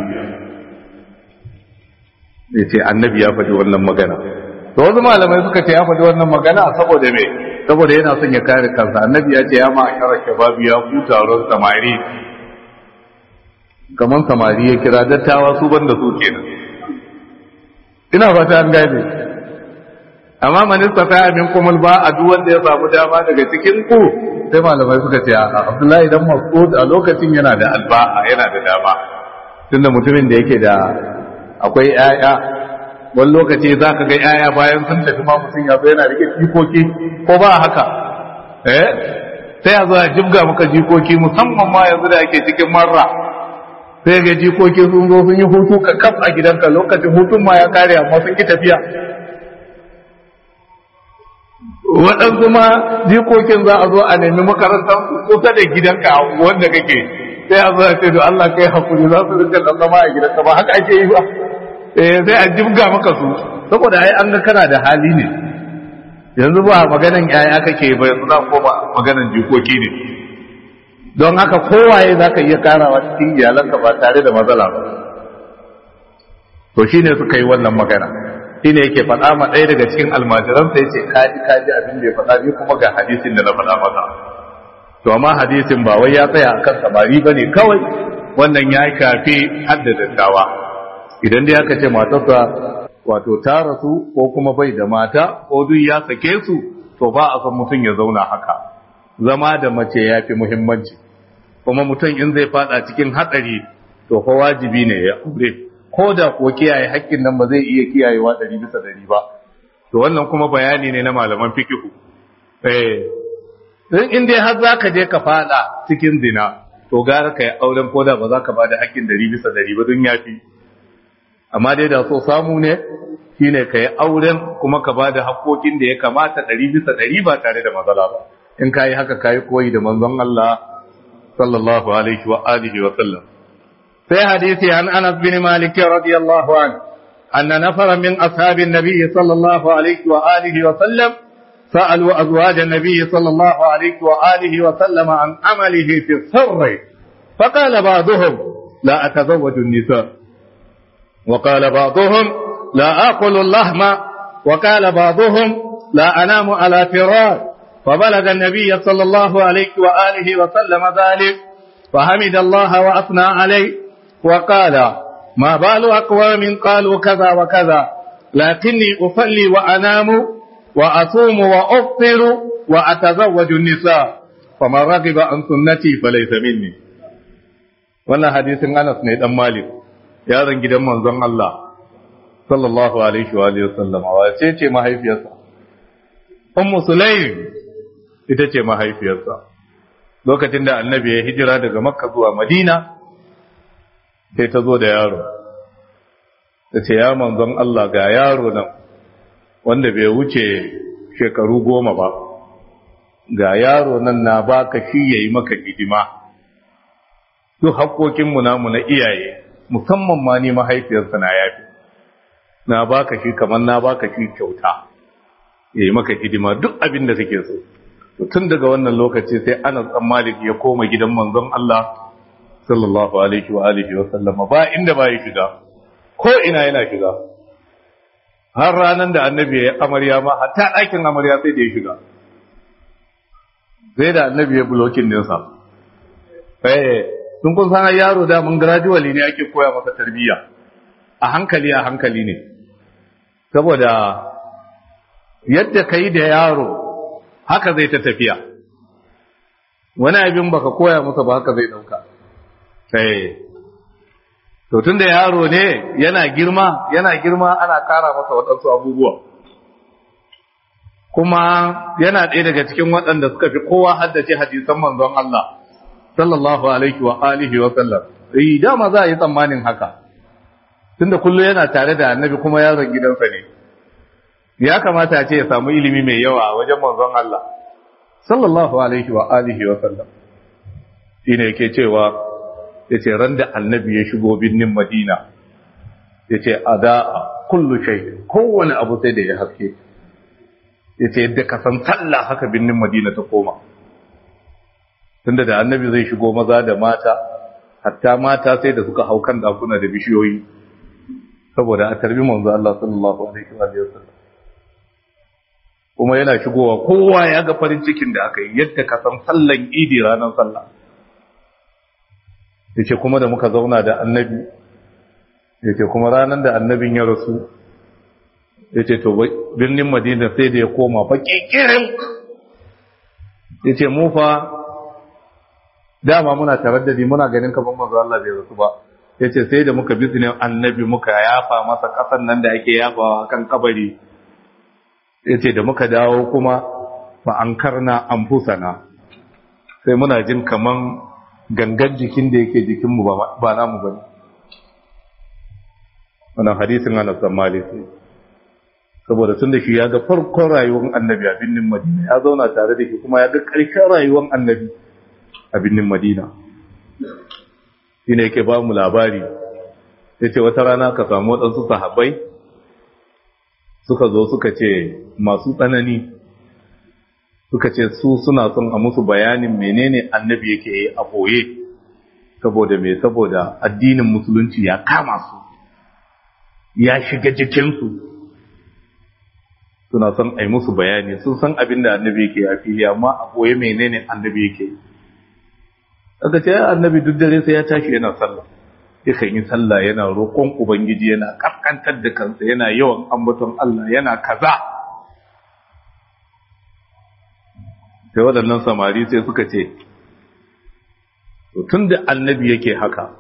[SPEAKER 1] yace annabi ya faɗi wannan magana to wasu malamai suka ce ya faɗi wannan magana saboda me saboda yana son ya kare kansa annabi ya ce ya ma'shara shabab ya ku taron samari kaman samari ya kira dattawa su banda su kenan ina fata an gane amma manista ta amin kuma ba a duk wanda ya samu dama daga cikin ku sai malamai suka ce a Abdullahi dan Mas'ud a lokacin yana da alba'a yana da dama tunda mutumin da yake da akwai 'ya'ya wani lokaci za ka ga 'ya'ya bayan sun tafi ma mutum ya zo yana rike jikoki ko ba haka eh sai a zo a jibga maka jikoki musamman ma yanzu da ake cikin marra sai ga jikoki sun zo sun yi hutu ka kaf a gidanka lokacin hutun ma ya kare amma sun ki tafiya waɗansu ma jikokin za a zo a nemi makarantar kusa da gidanka wanda kake sai a zo a ce to Allah kai hakuri za su rinka dan zama a gidanka ba haka ake yi ba eh sai a jibga maka su saboda ai an ga kana da hali ne yanzu ba maganan yaya kake ba yanzu za koma maganan jikoki ne don haka kowaye za ka iya karawa cikin iyalanka ba tare da matsala ba to shine suka yi wannan magana shine yake faɗa ma ɗaya daga cikin almajiransa ya ce kaji kaji abin da ya faɗa ni kuma ga hadisin da na faɗa masa to amma hadisin ba wai ya tsaya akan samari ba ne kawai wannan ya shafi hadda dattawa idan dai aka ce matarsa wato ta rasu ko kuma bai da mata ko duk ya sake su to ba a san mutum ya zauna haka zama da mace ya fi muhimmanci kuma mutum in zai fada cikin hatsari to fa wajibi ne ya aure ko da ko kiyaye haƙƙin nan ba zai iya kiyayewa ɗari bisa ɗari ba to wannan kuma bayani ne na malaman fikihu eh in dai har za ka je ka fada cikin zina to gara ka yi auren ko da ba za ka ba da haƙƙin ɗari bisa ɗari ba don yafi amma dai da so samu ne shine ka yi auren kuma ka ba da haƙƙoƙin da ya kamata ɗari bisa ɗari ba tare da matsala ba in ka yi haka ka yi koyi da manzon Allah sallallahu alaihi wa alihi wa sallam sai hadisi an Anas bin Malik radiyallahu an anna nafara min ashabin nabiy sallallahu alaihi wa alihi wa sallam سألوا أزواج النبي صلى الله عليه وآله وسلم عن عمله في السر فقال بعضهم لا أتزوج النساء وقال بعضهم لا آكل اللحم وقال بعضهم لا أنام على فراش فبلغ النبي صلى الله عليه وآله وسلم ذلك فحمد الله وأثنى عليه وقال ما بال أقوام قالوا كذا وكذا لكني أصلي وأنام وأصوم وأفطر وأتزوج النساء فمن رغب عن سنتي فليس مني wannan hadisin Anas ne dan Malik yaron gidan manzon Allah sallallahu alaihi wa alihi wasallam wace ce mahaifiyarsa Ummu Sulaim ita ce mahaifiyarsa lokacin da annabi ya hijira daga Makka zuwa Madina sai ta zo da yaro ta ce ya manzon Allah ga yaro nan wanda bai wuce shekaru goma ba ga yaro nan na baka shi yayi maka hidima duk haƙoƙinmu namu na iyaye musamman ma ni mahaifiyarsa na yafi na baka shi kamar na baka shi kyauta yayi maka hidima duk abin da kake so to tun daga wannan lokaci sai Anas dan Malik ya koma gidan manzon Allah sallallahu alaihi wa alihi wa sallama ba inda ba ya shiga ko ina yana shiga har ranar da annabi ya yi amarya ma hatta ɗakin amarya sai da ya shiga sai da annabi ya bulokin ninsa eh sun kun san yaro da mun gradually ne ake koya masa tarbiyya a hankali a hankali ne saboda yadda kai da yaro haka zai ta tafiya wani abin baka koya masa ba haka zai dauka sai to tunda yaro ne yana girma yana girma ana kara masa waɗansu abubuwa kuma yana ɗaya daga cikin waɗanda suka fi kowa haddace hadisan manzon Allah sallallahu alaihi wa alihi wa sallam eh dama za a yi tsammanin haka tunda kullu yana tare da annabi kuma yaron gidansa ne ya kamata a ce ya samu ilimi mai yawa a wajen manzon Allah sallallahu alaihi wa alihi wa sallam shine yake cewa yace ran da annabi ya shigo binnin Madina yace ada kullu shay kowane abu sai da ya haske yace yadda ka san sallah haka binnin Madina ta koma tunda da annabi zai shigo maza da mata hatta mata sai da suka hau kan dakuna da bishiyoyi saboda a tarbi manzo Allah sallallahu alaihi wa sallam kuma yana shigowa kowa ya ga farin cikin da aka yi yadda ka san sallan idi ranar sallah yace kuma da muka zauna da annabi yace kuma ranar da annabin ya rasu yace to birnin madina sai da ya koma fa kikirin yace mu fa dama muna taraddadi muna ganin kaman manzo Allah bai rasu ba yace sai da muka bizne annabi muka yafa masa kasan nan da ake yafawa kan kabari yace da muka dawo kuma fa ankarna anfusana sai muna jin kaman gangan jikin da yake jikin mu ba namu bane wannan hadisin ana tsammali sai saboda tun da shi ya ga farkon rayuwar annabi a binnin madina ya zauna tare da shi kuma ya ga ƙarshen rayuwar annabi a binnin madina shi ne yake ba mu labari ya ce wata rana ka samu waɗansu sahabbai suka zo suka ce masu tsanani suka ce su suna son a musu bayanin menene annabi yake yi a ɓoye saboda me saboda addinin musulunci ya kama su ya shiga jikinsu suna son a yi musu bayani sun san abin da annabi yake a fili amma a ɓoye menene annabi yake yi aka ce annabi duk dare sai ya tashi yana sallah yakan yi sallah yana roƙon ubangiji yana kaskantar da kansa yana yawan ambaton Allah yana kaza sai waɗannan samari sai suka ce tun da annabi yake haka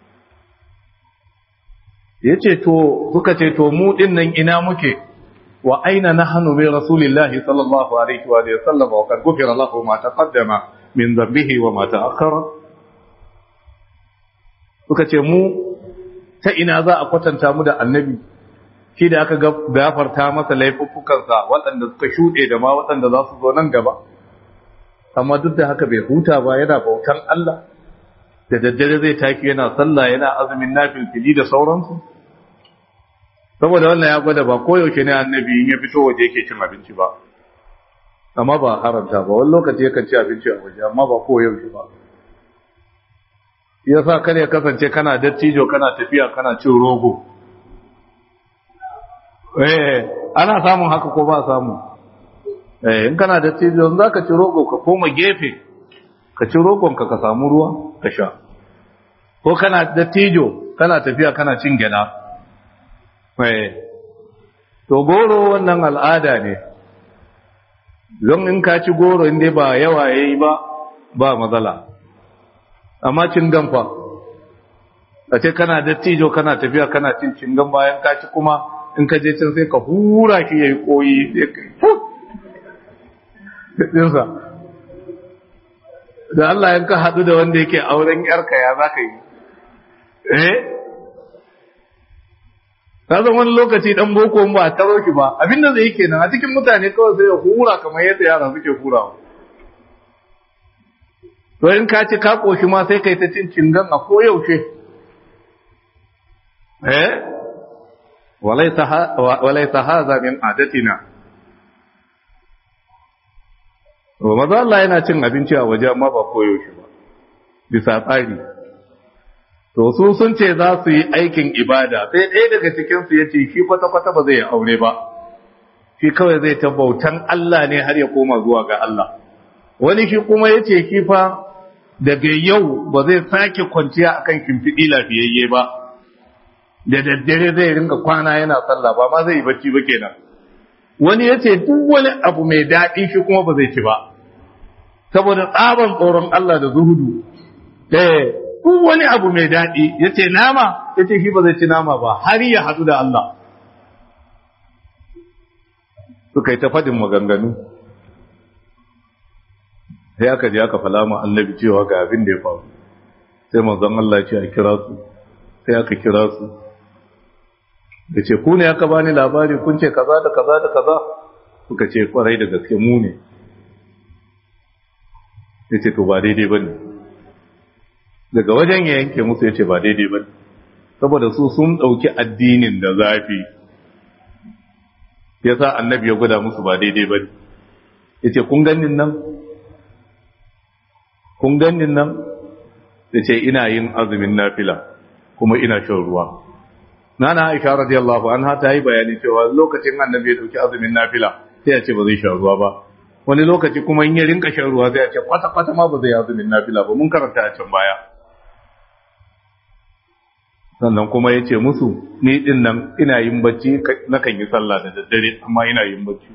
[SPEAKER 1] ya ce to suka ce to mu ɗin nan ina muke wa aina nahnu bi rasulillahi sallallahu alaihi wa sallam wa qad ghufira lahu ma taqaddama min dhanbihi wa ma ta'akhkhara suka ce mu ta ina za a kwatanta mu da annabi shi da aka gafarta masa laifuffukansa waɗanda suka shuɗe da ma waɗanda za su zo nan gaba amma duk da haka bai huta ba yana bautan Allah da daddare zai tafi yana sallah yana azumin nafil fili da sauransu saboda wannan ya gwada ba koyaushe ne annabi in ya fito waje yake cin abinci ba amma ba haramta ba wani lokaci yakan ci abinci a waje amma ba koyaushe ba ya sa kar ya kasance kana dattijo kana tafiya kana cin rogo eh ana samun haka ko ba samu eh in kana dattijo za ka ci rogo ka koma gefe ka ci rogon ka ka samu ruwa ka sha ko kana dattijo kana tafiya kana cin gyada eh to goro wannan al'ada ne don in ka ci goro in dai ba yawa yayi ba ba matsala amma cingan fa a ce kana dattijo kana tafiya kana cin cingan bayan ka ci kuma in ka je can sai ka hura shi yayi koyi sai ka dinsa da Allah in ka hadu da wanda yake auren yarka ya zaka yi eh ka zan wani lokaci dan boko ba a taro shi ba abinda zai kenan a cikin mutane kawai sai ya hura kamar yadda yara suke hurawa to in ka ci ka koshi ma sai kai ta cin cingan a koyaushe eh walaisa haza min adatina wa maza Allah yana cin abinci a waje amma ba koyaushe ba bisa tsari to su sun ce za su yi aikin ibada sai ɗaya daga cikinsu ya ce shi kwata-kwata ba zai yi aure ba shi kawai zai ta bautan Allah ne har ya koma zuwa ga Allah wani shi kuma ya ce shi fa daga yau ba zai sake kwanciya akan kimfiɗi lafiyayye ba da daddare zai ringa kwana yana sallah ba ma zai yi bacci ba kenan wani ya ce duk wani abu mai daɗi shi kuma ba zai ci ba saboda tsaban tsoron Allah da zuhudu eh duk wani abu mai daɗi ya ce nama ya ce shi ba zai ci nama ba har ya haɗu da Allah suka yi ta faɗin maganganu sai aka je aka fala ma annabi cewa ga abin da ya faru sai manzon Allah ya ce a kira su sai aka kira su da ce ku ne aka bani labari kun ce kaza da kaza da kaza suka ce kwarai da gaske mu ne ya ce to ba daidai ba ne daga wajen ya yanke musu ya ce ba daidai ba ne saboda su sun ɗauki addinin da zafi ya sa annabi ya gwada musu ba daidai ba ne ya ce kun ganin nan kun ganin nan ya ce ina yin azumin nafila kuma ina shan ruwa nana aisha radiyallahu anha ta yi bayani cewa lokacin annabi ya dauki azumin nafila sai ya ce ba zai sha ruwa ba wani lokaci kuma in ya rinka shan ruwa sai ya ce kwata kwata ma ba zai yi azumin nafila ba mun karanta a can baya sannan kuma ya ce musu ni din nan ina yin bacci na kan yi sallah da daddare amma ina yin bacci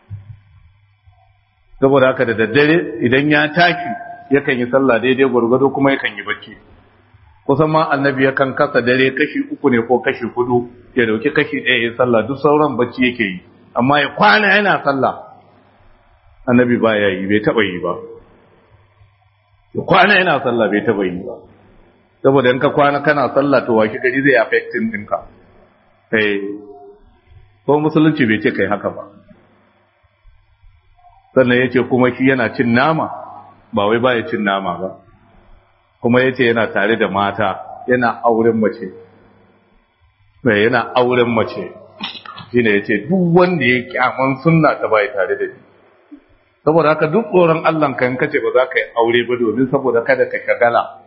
[SPEAKER 1] saboda haka da daddare idan ya tashi yakan yi sallah daidai gwargwado kuma yakan yi bacci kusan ma annabi yakan kasa dare kashi uku ne ko kashi hudu ya dauki kashi ɗaya ya sallah duk sauran bacci yake yi amma ya kwana yana sallah annabi ba ya yi bai taɓa yi ba ya kwana yana sallah bai taɓa yi ba saboda in ka kwana kana sallah to waki gari zai affecting ɗinka eh ko musulunci bai ce kai haka ba sannan ya ce kuma shi yana cin nama ba wai ba ya cin nama ba kuma ya ce yana tare da mata yana auren mace mai yana auren mace shi ne ya ce duk wanda ya kyaman sunna ta bai tare da shi saboda haka duk tsoron Allah kan kace ba za ka yi aure ba domin saboda kada ka shagala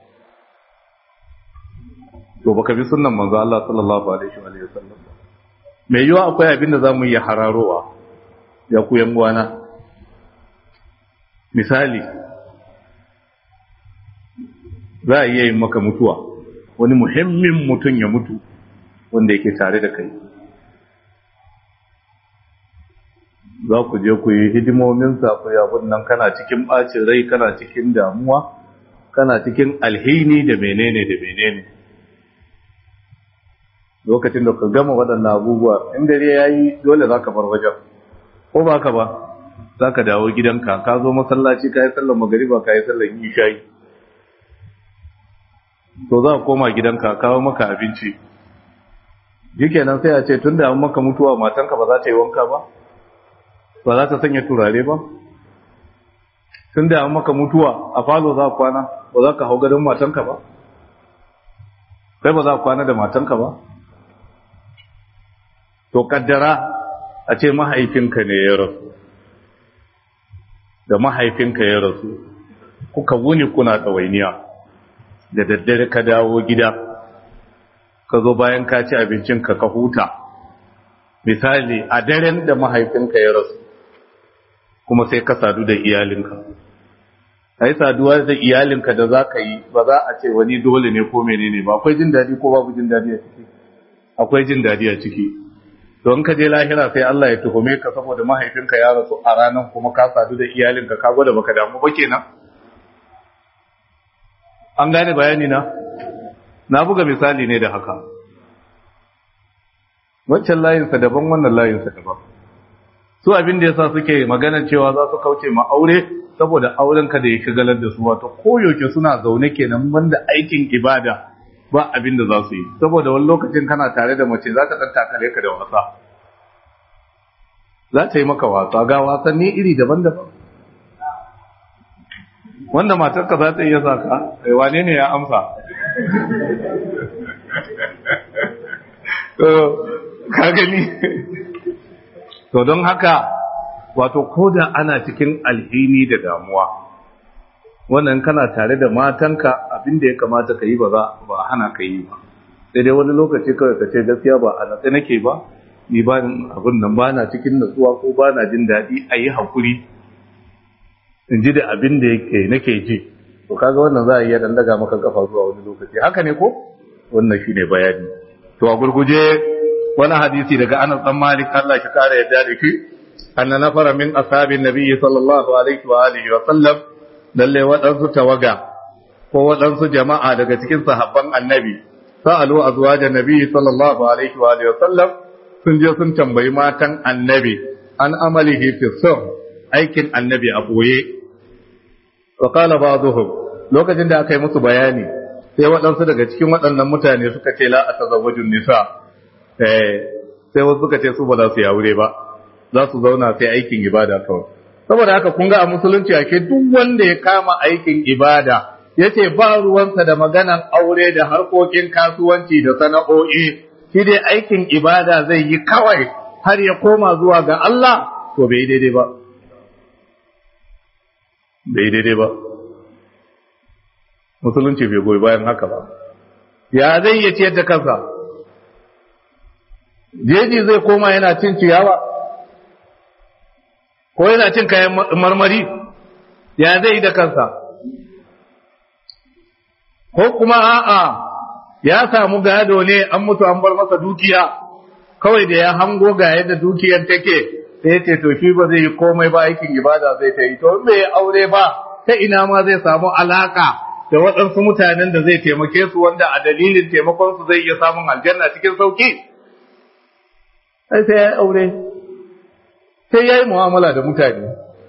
[SPEAKER 1] to baka bi sunnan manzo Allah sallallahu alaihi wa sallam mai yiwa akwai abin da zamu yi hararowa ya ku yan uwana misali za a iya yin maka mutuwa wani muhimmin mutum ya mutu wanda yake tare da kai za ku je ku yi hidimominsa ku yabun nan kana cikin ɓacin rai kana cikin damuwa kana cikin alhini da menene da menene lokacin da ka gama waɗannan abubuwa in dare ya yi dole za ka bar wajen ko ba ka ba za ka dawo gidanka ka zo masallaci ka yi sallar magariba ka yi sallar ishayi to za ka koma gidanka kawo maka abinci nan sai a ce tun da an maka mutuwa matanka ba za ta yi wanka ba ba za ta sanya turare ba tun da an maka mutuwa a falo za ka kwana ba za ka hau gadon matanka ba kai ba za ka kwana da matanka ba to kaddara a ce mahaifinka ne ya rasu da mahaifinka ya rasu kuka wuni kuna ɗawainiya da daddare ka dawo gida ka zo bayan ka ci abincinka ka huta misali a daren da mahaifinka ya rasu kuma sai ka sadu da iyalinka a yi saduwa da iyalinka da za ka yi ba za a ce wani dole ne ko menene ba akwai jin daɗi ko babu jin daɗi a ciki akwai jin daɗi a ciki don ka je lahira sai Allah ya tuhume ka saboda mahaifinka ya rasu a ranar kuma ka sadu da iyalinka ka gwada baka damu ba kenan an gane bayani na na buga misali ne da haka wancan layinsa daban wannan layinsa daban su abin da yasa suke magana cewa za su kauce ma aure saboda auren ka da ya shigalar da su wato koyaushe suna zaune kenan wanda aikin ibada ba abin da za su yi saboda wani lokacin kana tare da mace za ta ɗan takale ka da wasa za ta yi maka wasa ga wasanni iri daban-daban wanda matarka za ta iya saka wane ne ya amsa ka gani to don haka wato ko da ana cikin alhini da damuwa wannan kana tare da matanka abin da ya kamata ka yi ba za ba hana ka yi ba sai dai wani lokaci kawai ka ce gaskiya ba a natsa nake ba ni ba abin nan ba na cikin natsuwa ko ba na jin daɗi a yi haƙuri in ji da abin da yake nake ji to kaga wannan za a iya dan daga maka kafa zuwa wani lokaci haka ne ko wannan shine bayani to a gurguje wani hadisi daga Anas dan Malik Allah shi kare yadda da shi anna nafara min ashabin nabiyyi sallallahu alaihi wa alihi wa sallam lalle waɗansu tawaga ko waɗansu jama'a daga cikin sahabban annabi sa'alu azwajan nabiyyi sallallahu alaihi wa alihi wa sallam sun je sun tambayi matan annabi an amalihi fi sirr aikin annabi a boye wa qala ba'dhum lokacin da aka yi musu bayani sai waɗansu daga cikin waɗannan mutane suka ce la atazawwajun nisa eh sai wasu suka ce su ba za su yi aure ba za su zauna sai aikin ibada kawai saboda haka kun ga a musulunci ake duk wanda ya kama aikin ibada yace ba ruwansa da maganan aure da harkokin kasuwanci da sana'o'i shi dai aikin ibada zai yi kawai har ya koma zuwa ga Allah to bai daidai ba bai daidai ba musulunci bai goyi bayan haka ba ya zai iya ciyar da kansa jeji zai koma yana cin ciyawa ko yana cin kayan marmari ya zai da kansa ko kuma a'a ya samu gado ne an mutu an bar masa dukiya kawai da ya hango ga yadda dukiyar take sai ce to shi ba zai yi komai ba aikin ibada zai ta yi to bai aure ba ta ina ma zai samu alaka da waɗansu mutanen da zai taimake su wanda a dalilin taimakon su zai iya samun aljanna cikin sauki sai sai ya aure sai ya yi mu'amala da mutane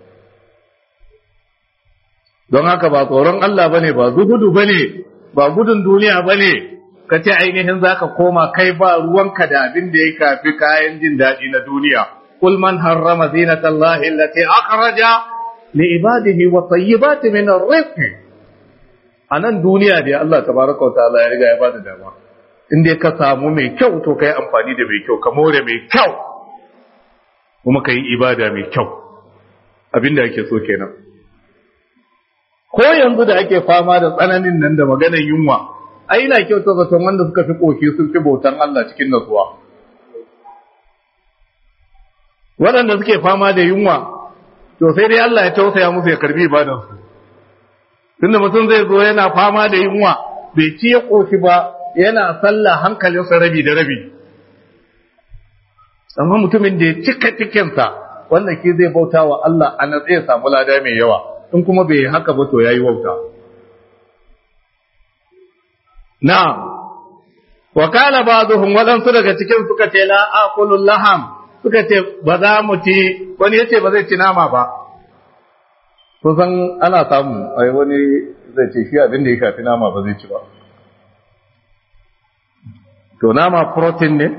[SPEAKER 1] don haka ba tsoron Allah bane ba zuhudu bane ba gudun duniya bane ka ce ainihin zaka koma kai ba ruwanka da abin da ya kafi kayan jin daɗi na duniya kul man harrama zinata Allah allati akhraja li ibadihi wa tayyibati min ar-rizq anan duniya da Allah tabaraka wa ta'ala ya riga ya bada dama in dai ka samu mai kyau to kai amfani da mai kyau ka more mai kyau kuma ka yi ibada mai kyau abinda ake so kenan ko yanzu da ake fama da tsananin nan da maganar yunwa ai ina kyauta zaton wanda suka fi koki sun fi bautan Allah cikin natsuwa waɗanda suke fama da yunwa to sai dai Allah ya tausaya musu ya karbi ibadansu tunda mutum zai zo yana fama da yunwa bai ci ya koshi ba yana sallah hankalinsa rabi da rabi amma mutumin da ya cika cikinsa wanda ke zai bauta wa Allah a nan zai samu lada mai yawa in kuma bai haka ba to yayi wauta na wa kala ba'dhum wadansu daga cikin suka ce la aqulu laham suka ce ba za mu ci wani yace ba zai ci nama ba kusan ana samu ai wani zai ce shi abin da ya shafi nama ba zai ci ba to nama protein ne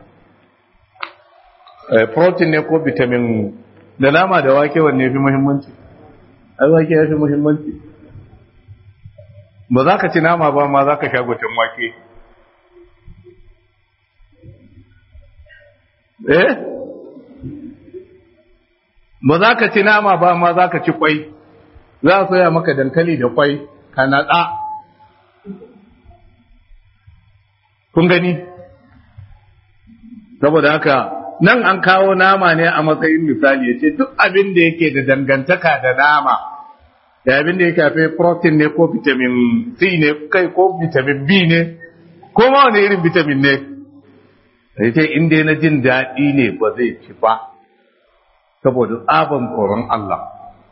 [SPEAKER 1] protein ne ko vitamin da nama da wake wanne fi muhimmanci ai wake ya fi muhimmanci ba za ka ci nama ba ma za ka sha gwacin wake eh ba za ka ci nama ba ma za ka ci kwai za a soya maka dankali da kwai ka natsa kun gani saboda haka nan an kawo nama ne a matsayin misali ya ce duk abin da yake da dangantaka da nama da abin da ya kafe protein ne ko vitamin C ne kai ko vitamin B ne ko ma wani irin vitamin ne ya ce inda na jin daɗi ne ba zai ci ba saboda tsaban tsoron Allah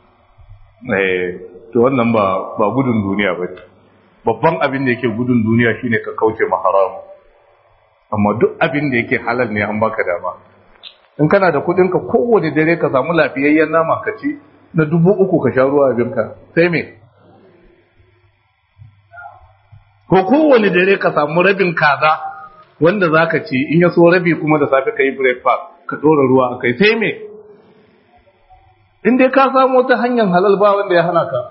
[SPEAKER 1] to wannan ba ba gudun duniya ba babban abin da yake gudun duniya shine ka kauce ma haramu amma duk abin da yake halal ne an baka dama in kana da kudin ka kowane dare ka samu lafiyayyen nama ka ci na dubu uku ka sha ruwa abinka sai me ko kowane dare ka samu rabin kaza wanda za ka ci in ya so rabi kuma da safe ka yi breakfast ka ɗora ruwa a kai sai me in dai ka samu ta hanyar halal ba wanda ya hana ka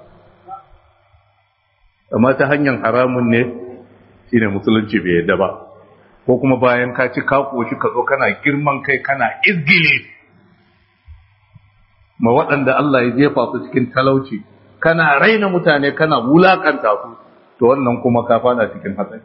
[SPEAKER 1] amma ta hanyar haramun ne shine musulunci bai yadda ba ko kuma bayan ka ci ka koshi ka zo kana girman kai kana izgile ma waɗanda Allah ya jefa su cikin talauci kana raina mutane kana wulakanta su to wannan kuma ka fada cikin hatsari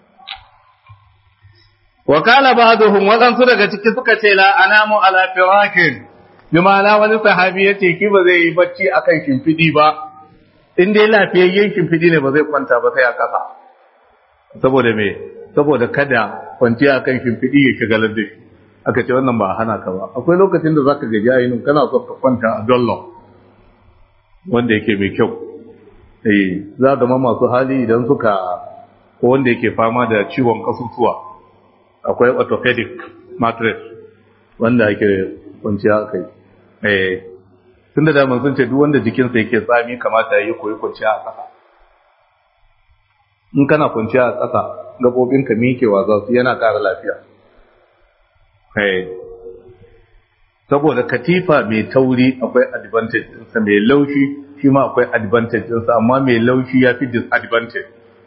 [SPEAKER 1] wa kala ba'dhum waɗansu daga ciki suka ce la anamu ala firakin bi ma'ana wani sahabi yace ki ba zai yi bacci akan shimfidi ba in dai lafiyayyen shimfiɗi ne ba zai kwanta ba sai a ƙasa saboda me saboda kada kwanciya kan shimfiɗi ya shigalar da shi aka ce wannan ba a hana ka ba akwai lokacin da zaka gaji ainihin kana so ka kwanta a dollo wanda yake mai kyau eh za ga masu hali idan suka ko wanda yake fama da ciwon kasusuwa akwai orthopedic mattress wanda ake kwanciya kai eh tun da daman sun ce duk wanda jikinsa yake tsami kamata ya yi koyi kwanciya a ƙasa in kana kwanciya a ƙasa gaɓoɓinka miƙewa za su yana ƙara lafiya saboda katifa mai tauri akwai advantage ɗinsa mai laushi shi ma akwai advantage ɗinsa amma mai laushi ya fi disadvantage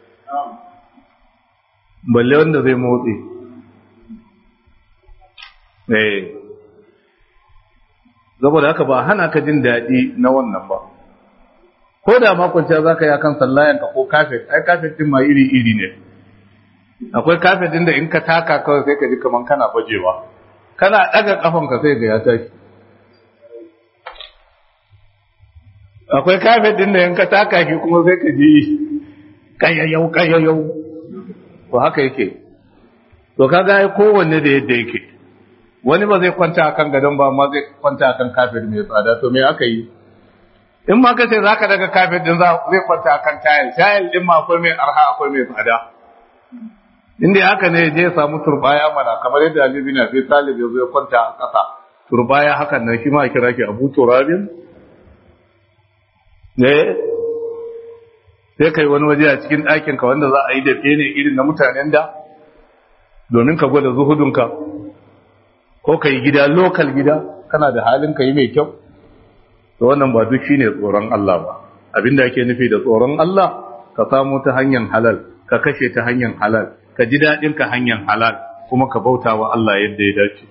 [SPEAKER 1] balle wanda zai motsi saboda haka ba hana ka jin daɗi na wannan ba ko da makwanciya za ka yi akan sallayanka ko kafet ai kafet ɗin ma iri-iri ne akwai kafet ɗin da in ka taka kawai sai ka ji kamar kana bajewa kana ɗaga ƙafanka sai ga ya tashi akwai kafet ɗin da in ka taka shi kuma sai ka ji kayayyau kayayyau to haka yake to kaga ai kowanne da yadda yake wani ba zai kwanta akan gadon ba amma zai kwanta akan kafet mai tsada to me aka yi in ma kace zaka daga kafet din zai kwanta akan tayil tayil din ma akwai mai arha akwai mai tsada inda haka ne je samu turbaya mana kamar yadda Ali bin Abi Talib ya zo ya kwanta a ƙasa turbaya hakan nan shi ma kira ki Abu Turabin ne sai kai wani waje a cikin ɗakin ka wanda za a yi da ne irin na mutanen da domin ka gwada zuhudunka ko ka yi gida lokal gida kana da halin ka yi mai kyau to wannan ba duk shine tsoron Allah ba abinda ake nufi da tsoron Allah ka samu ta hanyar halal ka kashe ta hanyar halal ka ji daɗin ka hanyar halal kuma ka bauta wa Allah yadda ya dace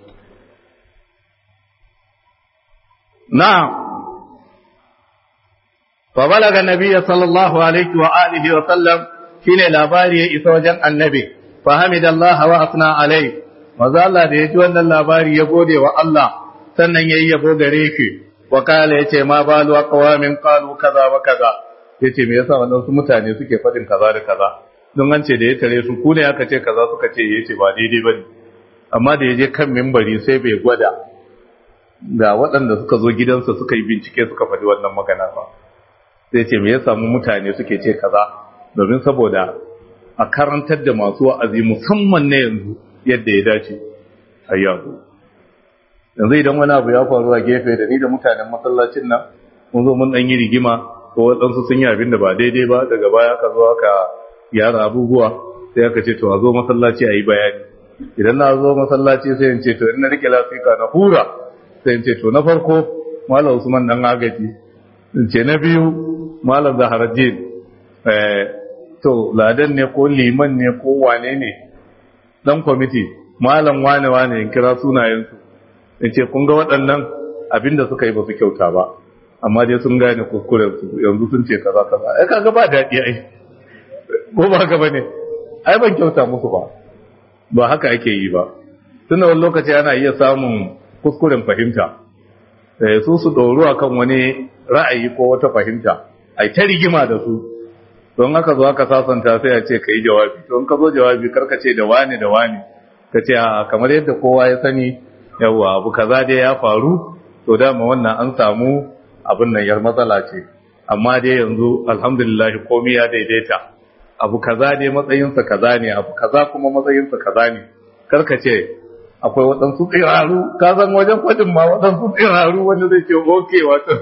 [SPEAKER 1] na'am fa balaga nabiyya sallallahu alaihi wa alihi wa sallam shine labari ya isa wajen annabi fa hamidallah wa asna alaihi maza Allah da ya ji wannan labari ya gode wa Allah sannan yayi yabo gare shi wa kala yace ma balu aqwamin qalu kaza wa kaza yace me yasa wannan su mutane suke fadin kaza da kaza don an ce da ya tare su ku ne aka ce kaza suka ce yace ba daidai bane amma da ya je kan mimbari sai bai gwada ga waɗanda suka zo gidansa suka yi bincike suka faɗi wannan magana ba sai ce me yasa mu mutane suke ce kaza domin saboda a karantar da masu wa'azi musamman na yanzu yadda ya dace a yanzu yanzu idan wani abu ya faru a gefe da ni da mutanen masallacin nan mun zo mun dan yi rigima ko waɗansu sun yi abin da ba daidai ba daga baya ka zo aka yara abubuwa sai aka ce to a zo masallaci a yi bayani idan na zo masallaci sai in ce to in na rike lafika na hura sai in ce to na farko malam usman dan agaji in ce na biyu malam zaharaddin eh to ladan ne ko liman ne ko wane ne dan kwamiti malam wane wane in kira sunayensu in ce kun ga waɗannan abinda suka yi ba su kyauta ba amma dai sun gane kuskuren su yanzu sun ce kaza kaza ai kaga ba daɗi ai ko ba haka bane ai ban kyauta musu ba ba haka ake yi ba tunda wani lokaci ana iya samun kuskuren fahimta eh su su ɗoru akan wani ra'ayi ko wata fahimta ai ta rigima da su don haka zo aka sasanta sai a ce ka yi jawabi to in ka zo jawabi karka ce da wani da wani ka ce a kamar yadda kowa ya sani yawa abu kaza dai ya faru to dama wannan an samu abin nan yar matsala ce amma dai yanzu alhamdulillah komai ya daidaita abu kaza dai matsayinsa kaza ne abu kaza kuma matsayinsa kaza ne karka ce akwai waɗansu tsiraru ka san wajen kwajin ma waɗansu tsiraru wanda zai ce oke wato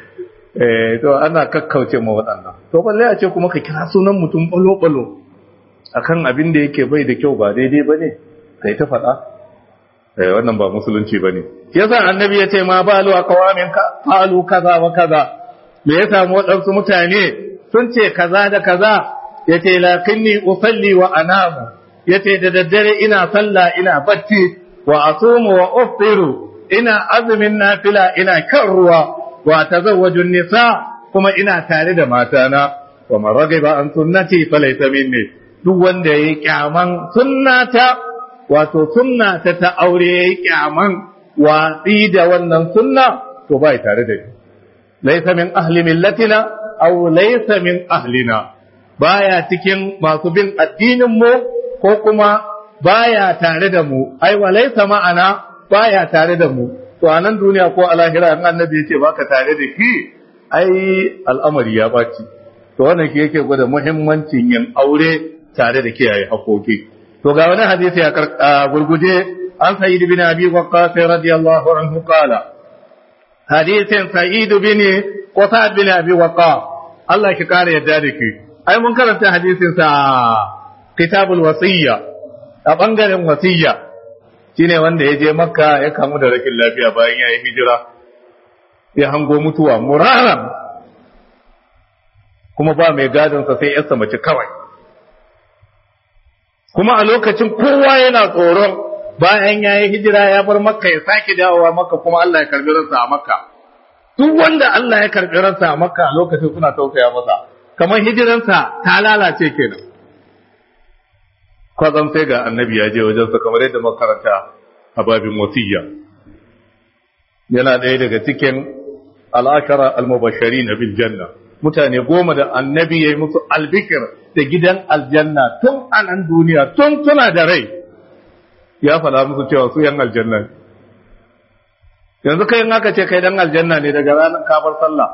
[SPEAKER 1] eh to ana kakkauce ma waɗannan to balle a ce kuma ka kira sunan mutum balo-balo akan abin da yake bai da kyau ba daidai ba ne kai ta faɗa eh wannan ba musulunci ba ne yasa annabi ya ce ma balu a kawamin ka falu kaza wa kaza me ya samu waɗansu mutane sun ce kaza da kaza ya ce lakinni usalli wa anamu ya ce da daddare ina sallah ina bacci wa asumu wa uftiru ina azumin nafila ina kan ruwa wa tazawwaju nisa kuma ina tare da matana wa man ragiba an sunnati falaysa minni duk wanda yayi kyaman sunnata wato sunnata ta aure yayi kyaman watsi da wannan sunna to bai tare da ni laysa min ahli millatina aw laysa min ahlina baya cikin masu bin addinin mu ko kuma baya tare da mu ai wa laysa ma'ana baya tare da mu to a nan duniya ko a lahira in annabi yace baka tare da shi ai al'amari ya baci to wannan shi yake gwada muhimmancin yin aure tare da kiyaye hakoki to ga wani hadisi ya gurguje an sa'id bin abi waqqas radiyallahu anhu qala hadisin sa'id bin qasad bin abi waqqas Allah ki kare yadda da ki ai mun karanta hadisin sa kitabul wasiyya a bangaren wasiyya shine wanda ya je makka ya kamu da rashin lafiya bayan ya yi hijira ya hango mutuwa muraran kuma ba mai gadonsa sai yarsa mace kawai kuma a lokacin kowa yana tsoron bayan ya yi hijira ya bar makka ya sake dawowa makka kuma Allah ya karbi ransa a makka duk wanda Allah ya karbi ransa a makka a lokacin suna tausaya masa kamar hijiransa ta lalace kenan kwazan sai ga annabi ya je wajensa kamar yadda makaranta a babin wasiyya yana ɗaya daga cikin al'ashara al-mubashari na bil janna mutane goma da annabi ya yi musu albikir da gidan aljanna tun a nan duniya tun tuna da rai ya faɗa musu cewa su yan aljanna yanzu kai in aka ce kai dan aljanna ne daga ranar kafar sallah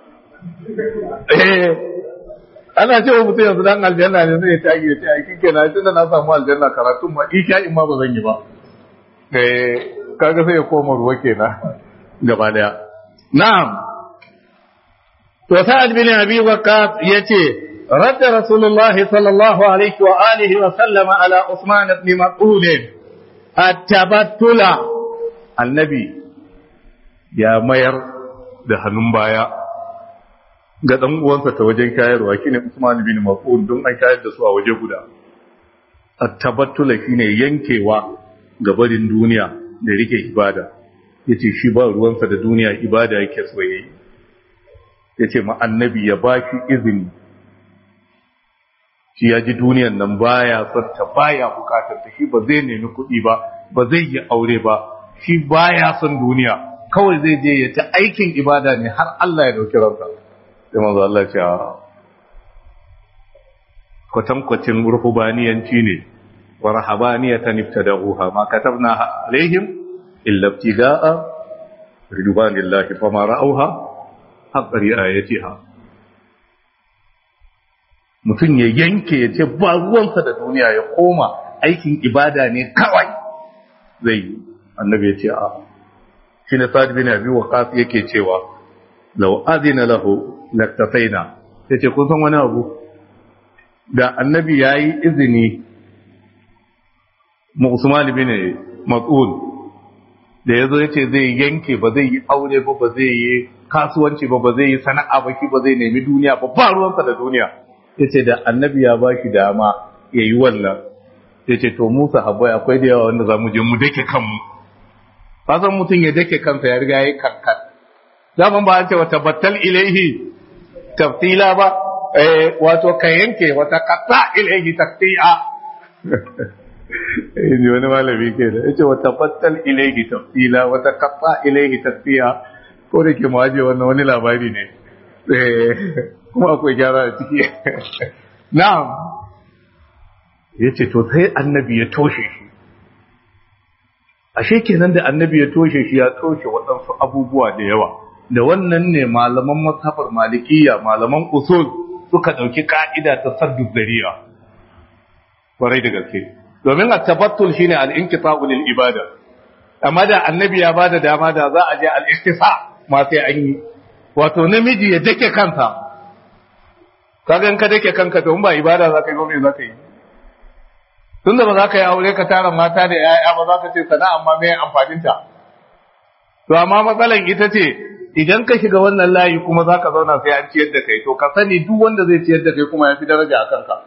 [SPEAKER 1] eh ana cewa mutum yanzu dan aljanna ne zai ta ya ce ai kike na tunda na samu aljanna karatun ma isha in ma ba zan yi ba eh kaga sai ya koma ruwa kenan gaba daya na'am to sa'ad bin abi waqqas yace رد رسول الله صلى الله عليه وآله وسلم على عثمان بن مسعود التبتل النبي يا مير da hannun baya ga ɗan uwansa ta wajen shayarwa shine Usman bin Mas'ud don an shayar da su a waje guda at-tabattula shine yankewa ga barin duniya da rike ibada yace shi ba ruwansa da duniya ibada yake so yayi yace ma annabi ya baki izini shi ya ji duniyan nan baya son ta baya bukatar ta shi ba zai nemi kuɗi ba ba zai yi aure ba shi baya son duniya kawai zai je ya ta aikin ibada ne har Allah ya dauki ransa sai manzo Allah ya ce kwatankwacin ruhubaniyanci ne wa rahabaniyatan ibtada'uha ma katabna alaihim illa ibtida'a ridwanillahi fama ra'awha haqqa ri'ayatiha mutum ya yanke ya ce ba ruwansa da duniya ya koma aikin ibada ne kawai zai yi annabi ya ce a shi ne sa'ad bin abi waqas yake cewa law azina lahu laktafaina yace kun san wani abu da annabi yayi izini mu Usman bin Mas'ud da yazo yace zai yanke ba zai yi aure ba ba zai yi kasuwanci ba ba zai yi sana'a ba shi ba zai nemi duniya ba ba ruwansa da duniya yace da annabi ya ba shi dama yayi wannan yace to mu sahabbai akwai da yawa wanda zamu je mu dake kanmu kasan mutum ya dake kansa ya riga yayi kankan zaman ba an ce wata battal ilaihi tafsila ba eh wato ka yanke wata qata ilaihi taqti'a eh wani malami ke da yace wata battal ilaihi tafsila wata qata ilaihi taqti'a ko da ke mawaje wannan wani labari ne eh kuma akwai gyara a ciki na'am yace to sai annabi ya toshe shi ashe kenan da annabi ya toshe shi ya toshe waɗansu abubuwa da yawa da wannan ne malaman mazhabar malikiya malaman usul suka ɗauki ka'ida ta saddu zariya kwarai da gaske domin a tabattul shine al-inqita'u lil ibada amma da annabi ya bada dama da za a je al-iktisa ma sai an yi wato namiji ya dake kansa kaga in ka dake kanka to in ba ibada za ka yi ba me za ka yi tunda ba za ka yi aure ka tara mata da ‘ya'ya ba za ka ce sana'a amma mai amfaninta. To, amma matsalan ita ce, idan ka shiga wannan layi kuma za ka zauna sai an ciyar da kai, to ka sani duk wanda zai ciyar da kai kuma ya fi daraja a kanka.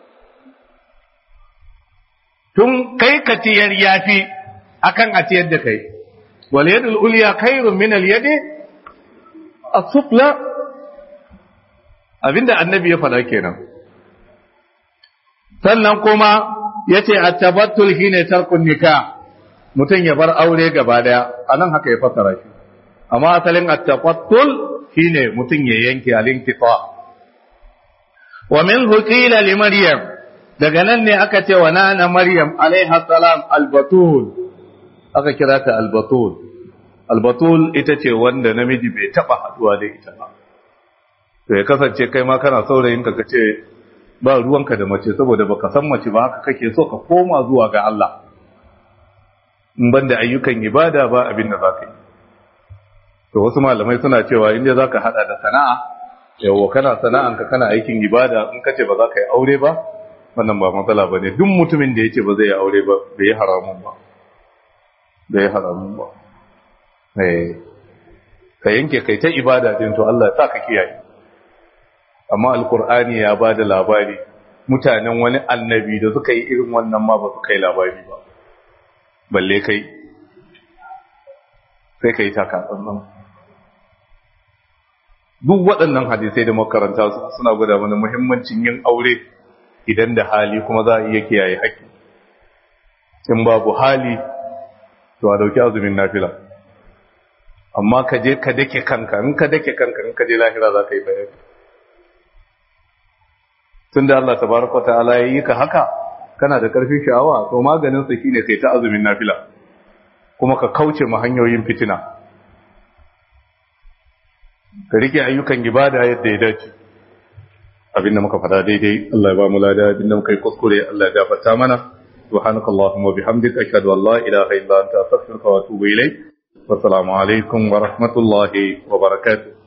[SPEAKER 1] Tun kai ka ciyar ya fi akan a ciyar da kai. Wal yadul ulya khairun min al yadi as-sufla abinda annabi ya faɗa kenan. Sannan kuma yace at-tabattul shine tarkun nikah mutum ya bar aure gaba daya anan haka ya fasara shi amma asalin at-tabattul shine mutum ya yanke al-inqita wa min qila li maryam daga nan ne aka ce wa nana maryam alaiha salam albatul aka kira ta albatul albatul ita ce wanda namiji bai taba haduwa da ita ba to ya kasance kai ma kana saurayin ka kace ba ruwanka da mace saboda baka san mace ba haka kake so ka koma zuwa ga Allah in banda ayyukan ibada ba abin da zaka yi to wasu malamai suna cewa inda zaka hada da sana'a yawo kana sana'anka kana aikin ibada in kace ba za ka yi aure ba wannan ba matsala ba ne duk mutumin da yace ba zai yi aure ba bai yi haramun ba bai yi haramun ba ka yanke kai ta ibada din to Allah ya sa ka kiyaye amma alkur'ani ya ba da labari mutanen wani annabi da suka yi irin wannan ma ba su kai labari ba balle kai sai ka yi takatsantsan duk waɗannan hadisai da makaranta suna gwada mana muhimmancin yin aure idan da hali kuma za a iya kiyaye haƙƙi in babu hali to a dauki azumin nafila amma ka je ka dake kanka in ka dake kanka in ka je lahira za ka yi bayani tun da Allah tabaraka ta'ala ya yi ka haka kana da ƙarfin sha'awa to maganin sa shine kai ta azumin nafila kuma ka kauce ma hanyoyin fitina ka rike ayyukan ibada yadda ya dace abinda muka fada daidai Allah ya ba mu lada abinda muka yi kuskure Allah ya gafarta mana subhanakallahumma wa bihamdika ashhadu an la ilaha illa anta astaghfiruka wa atubu ilayk wa assalamu alaikum wa rahmatullahi wa barakatuh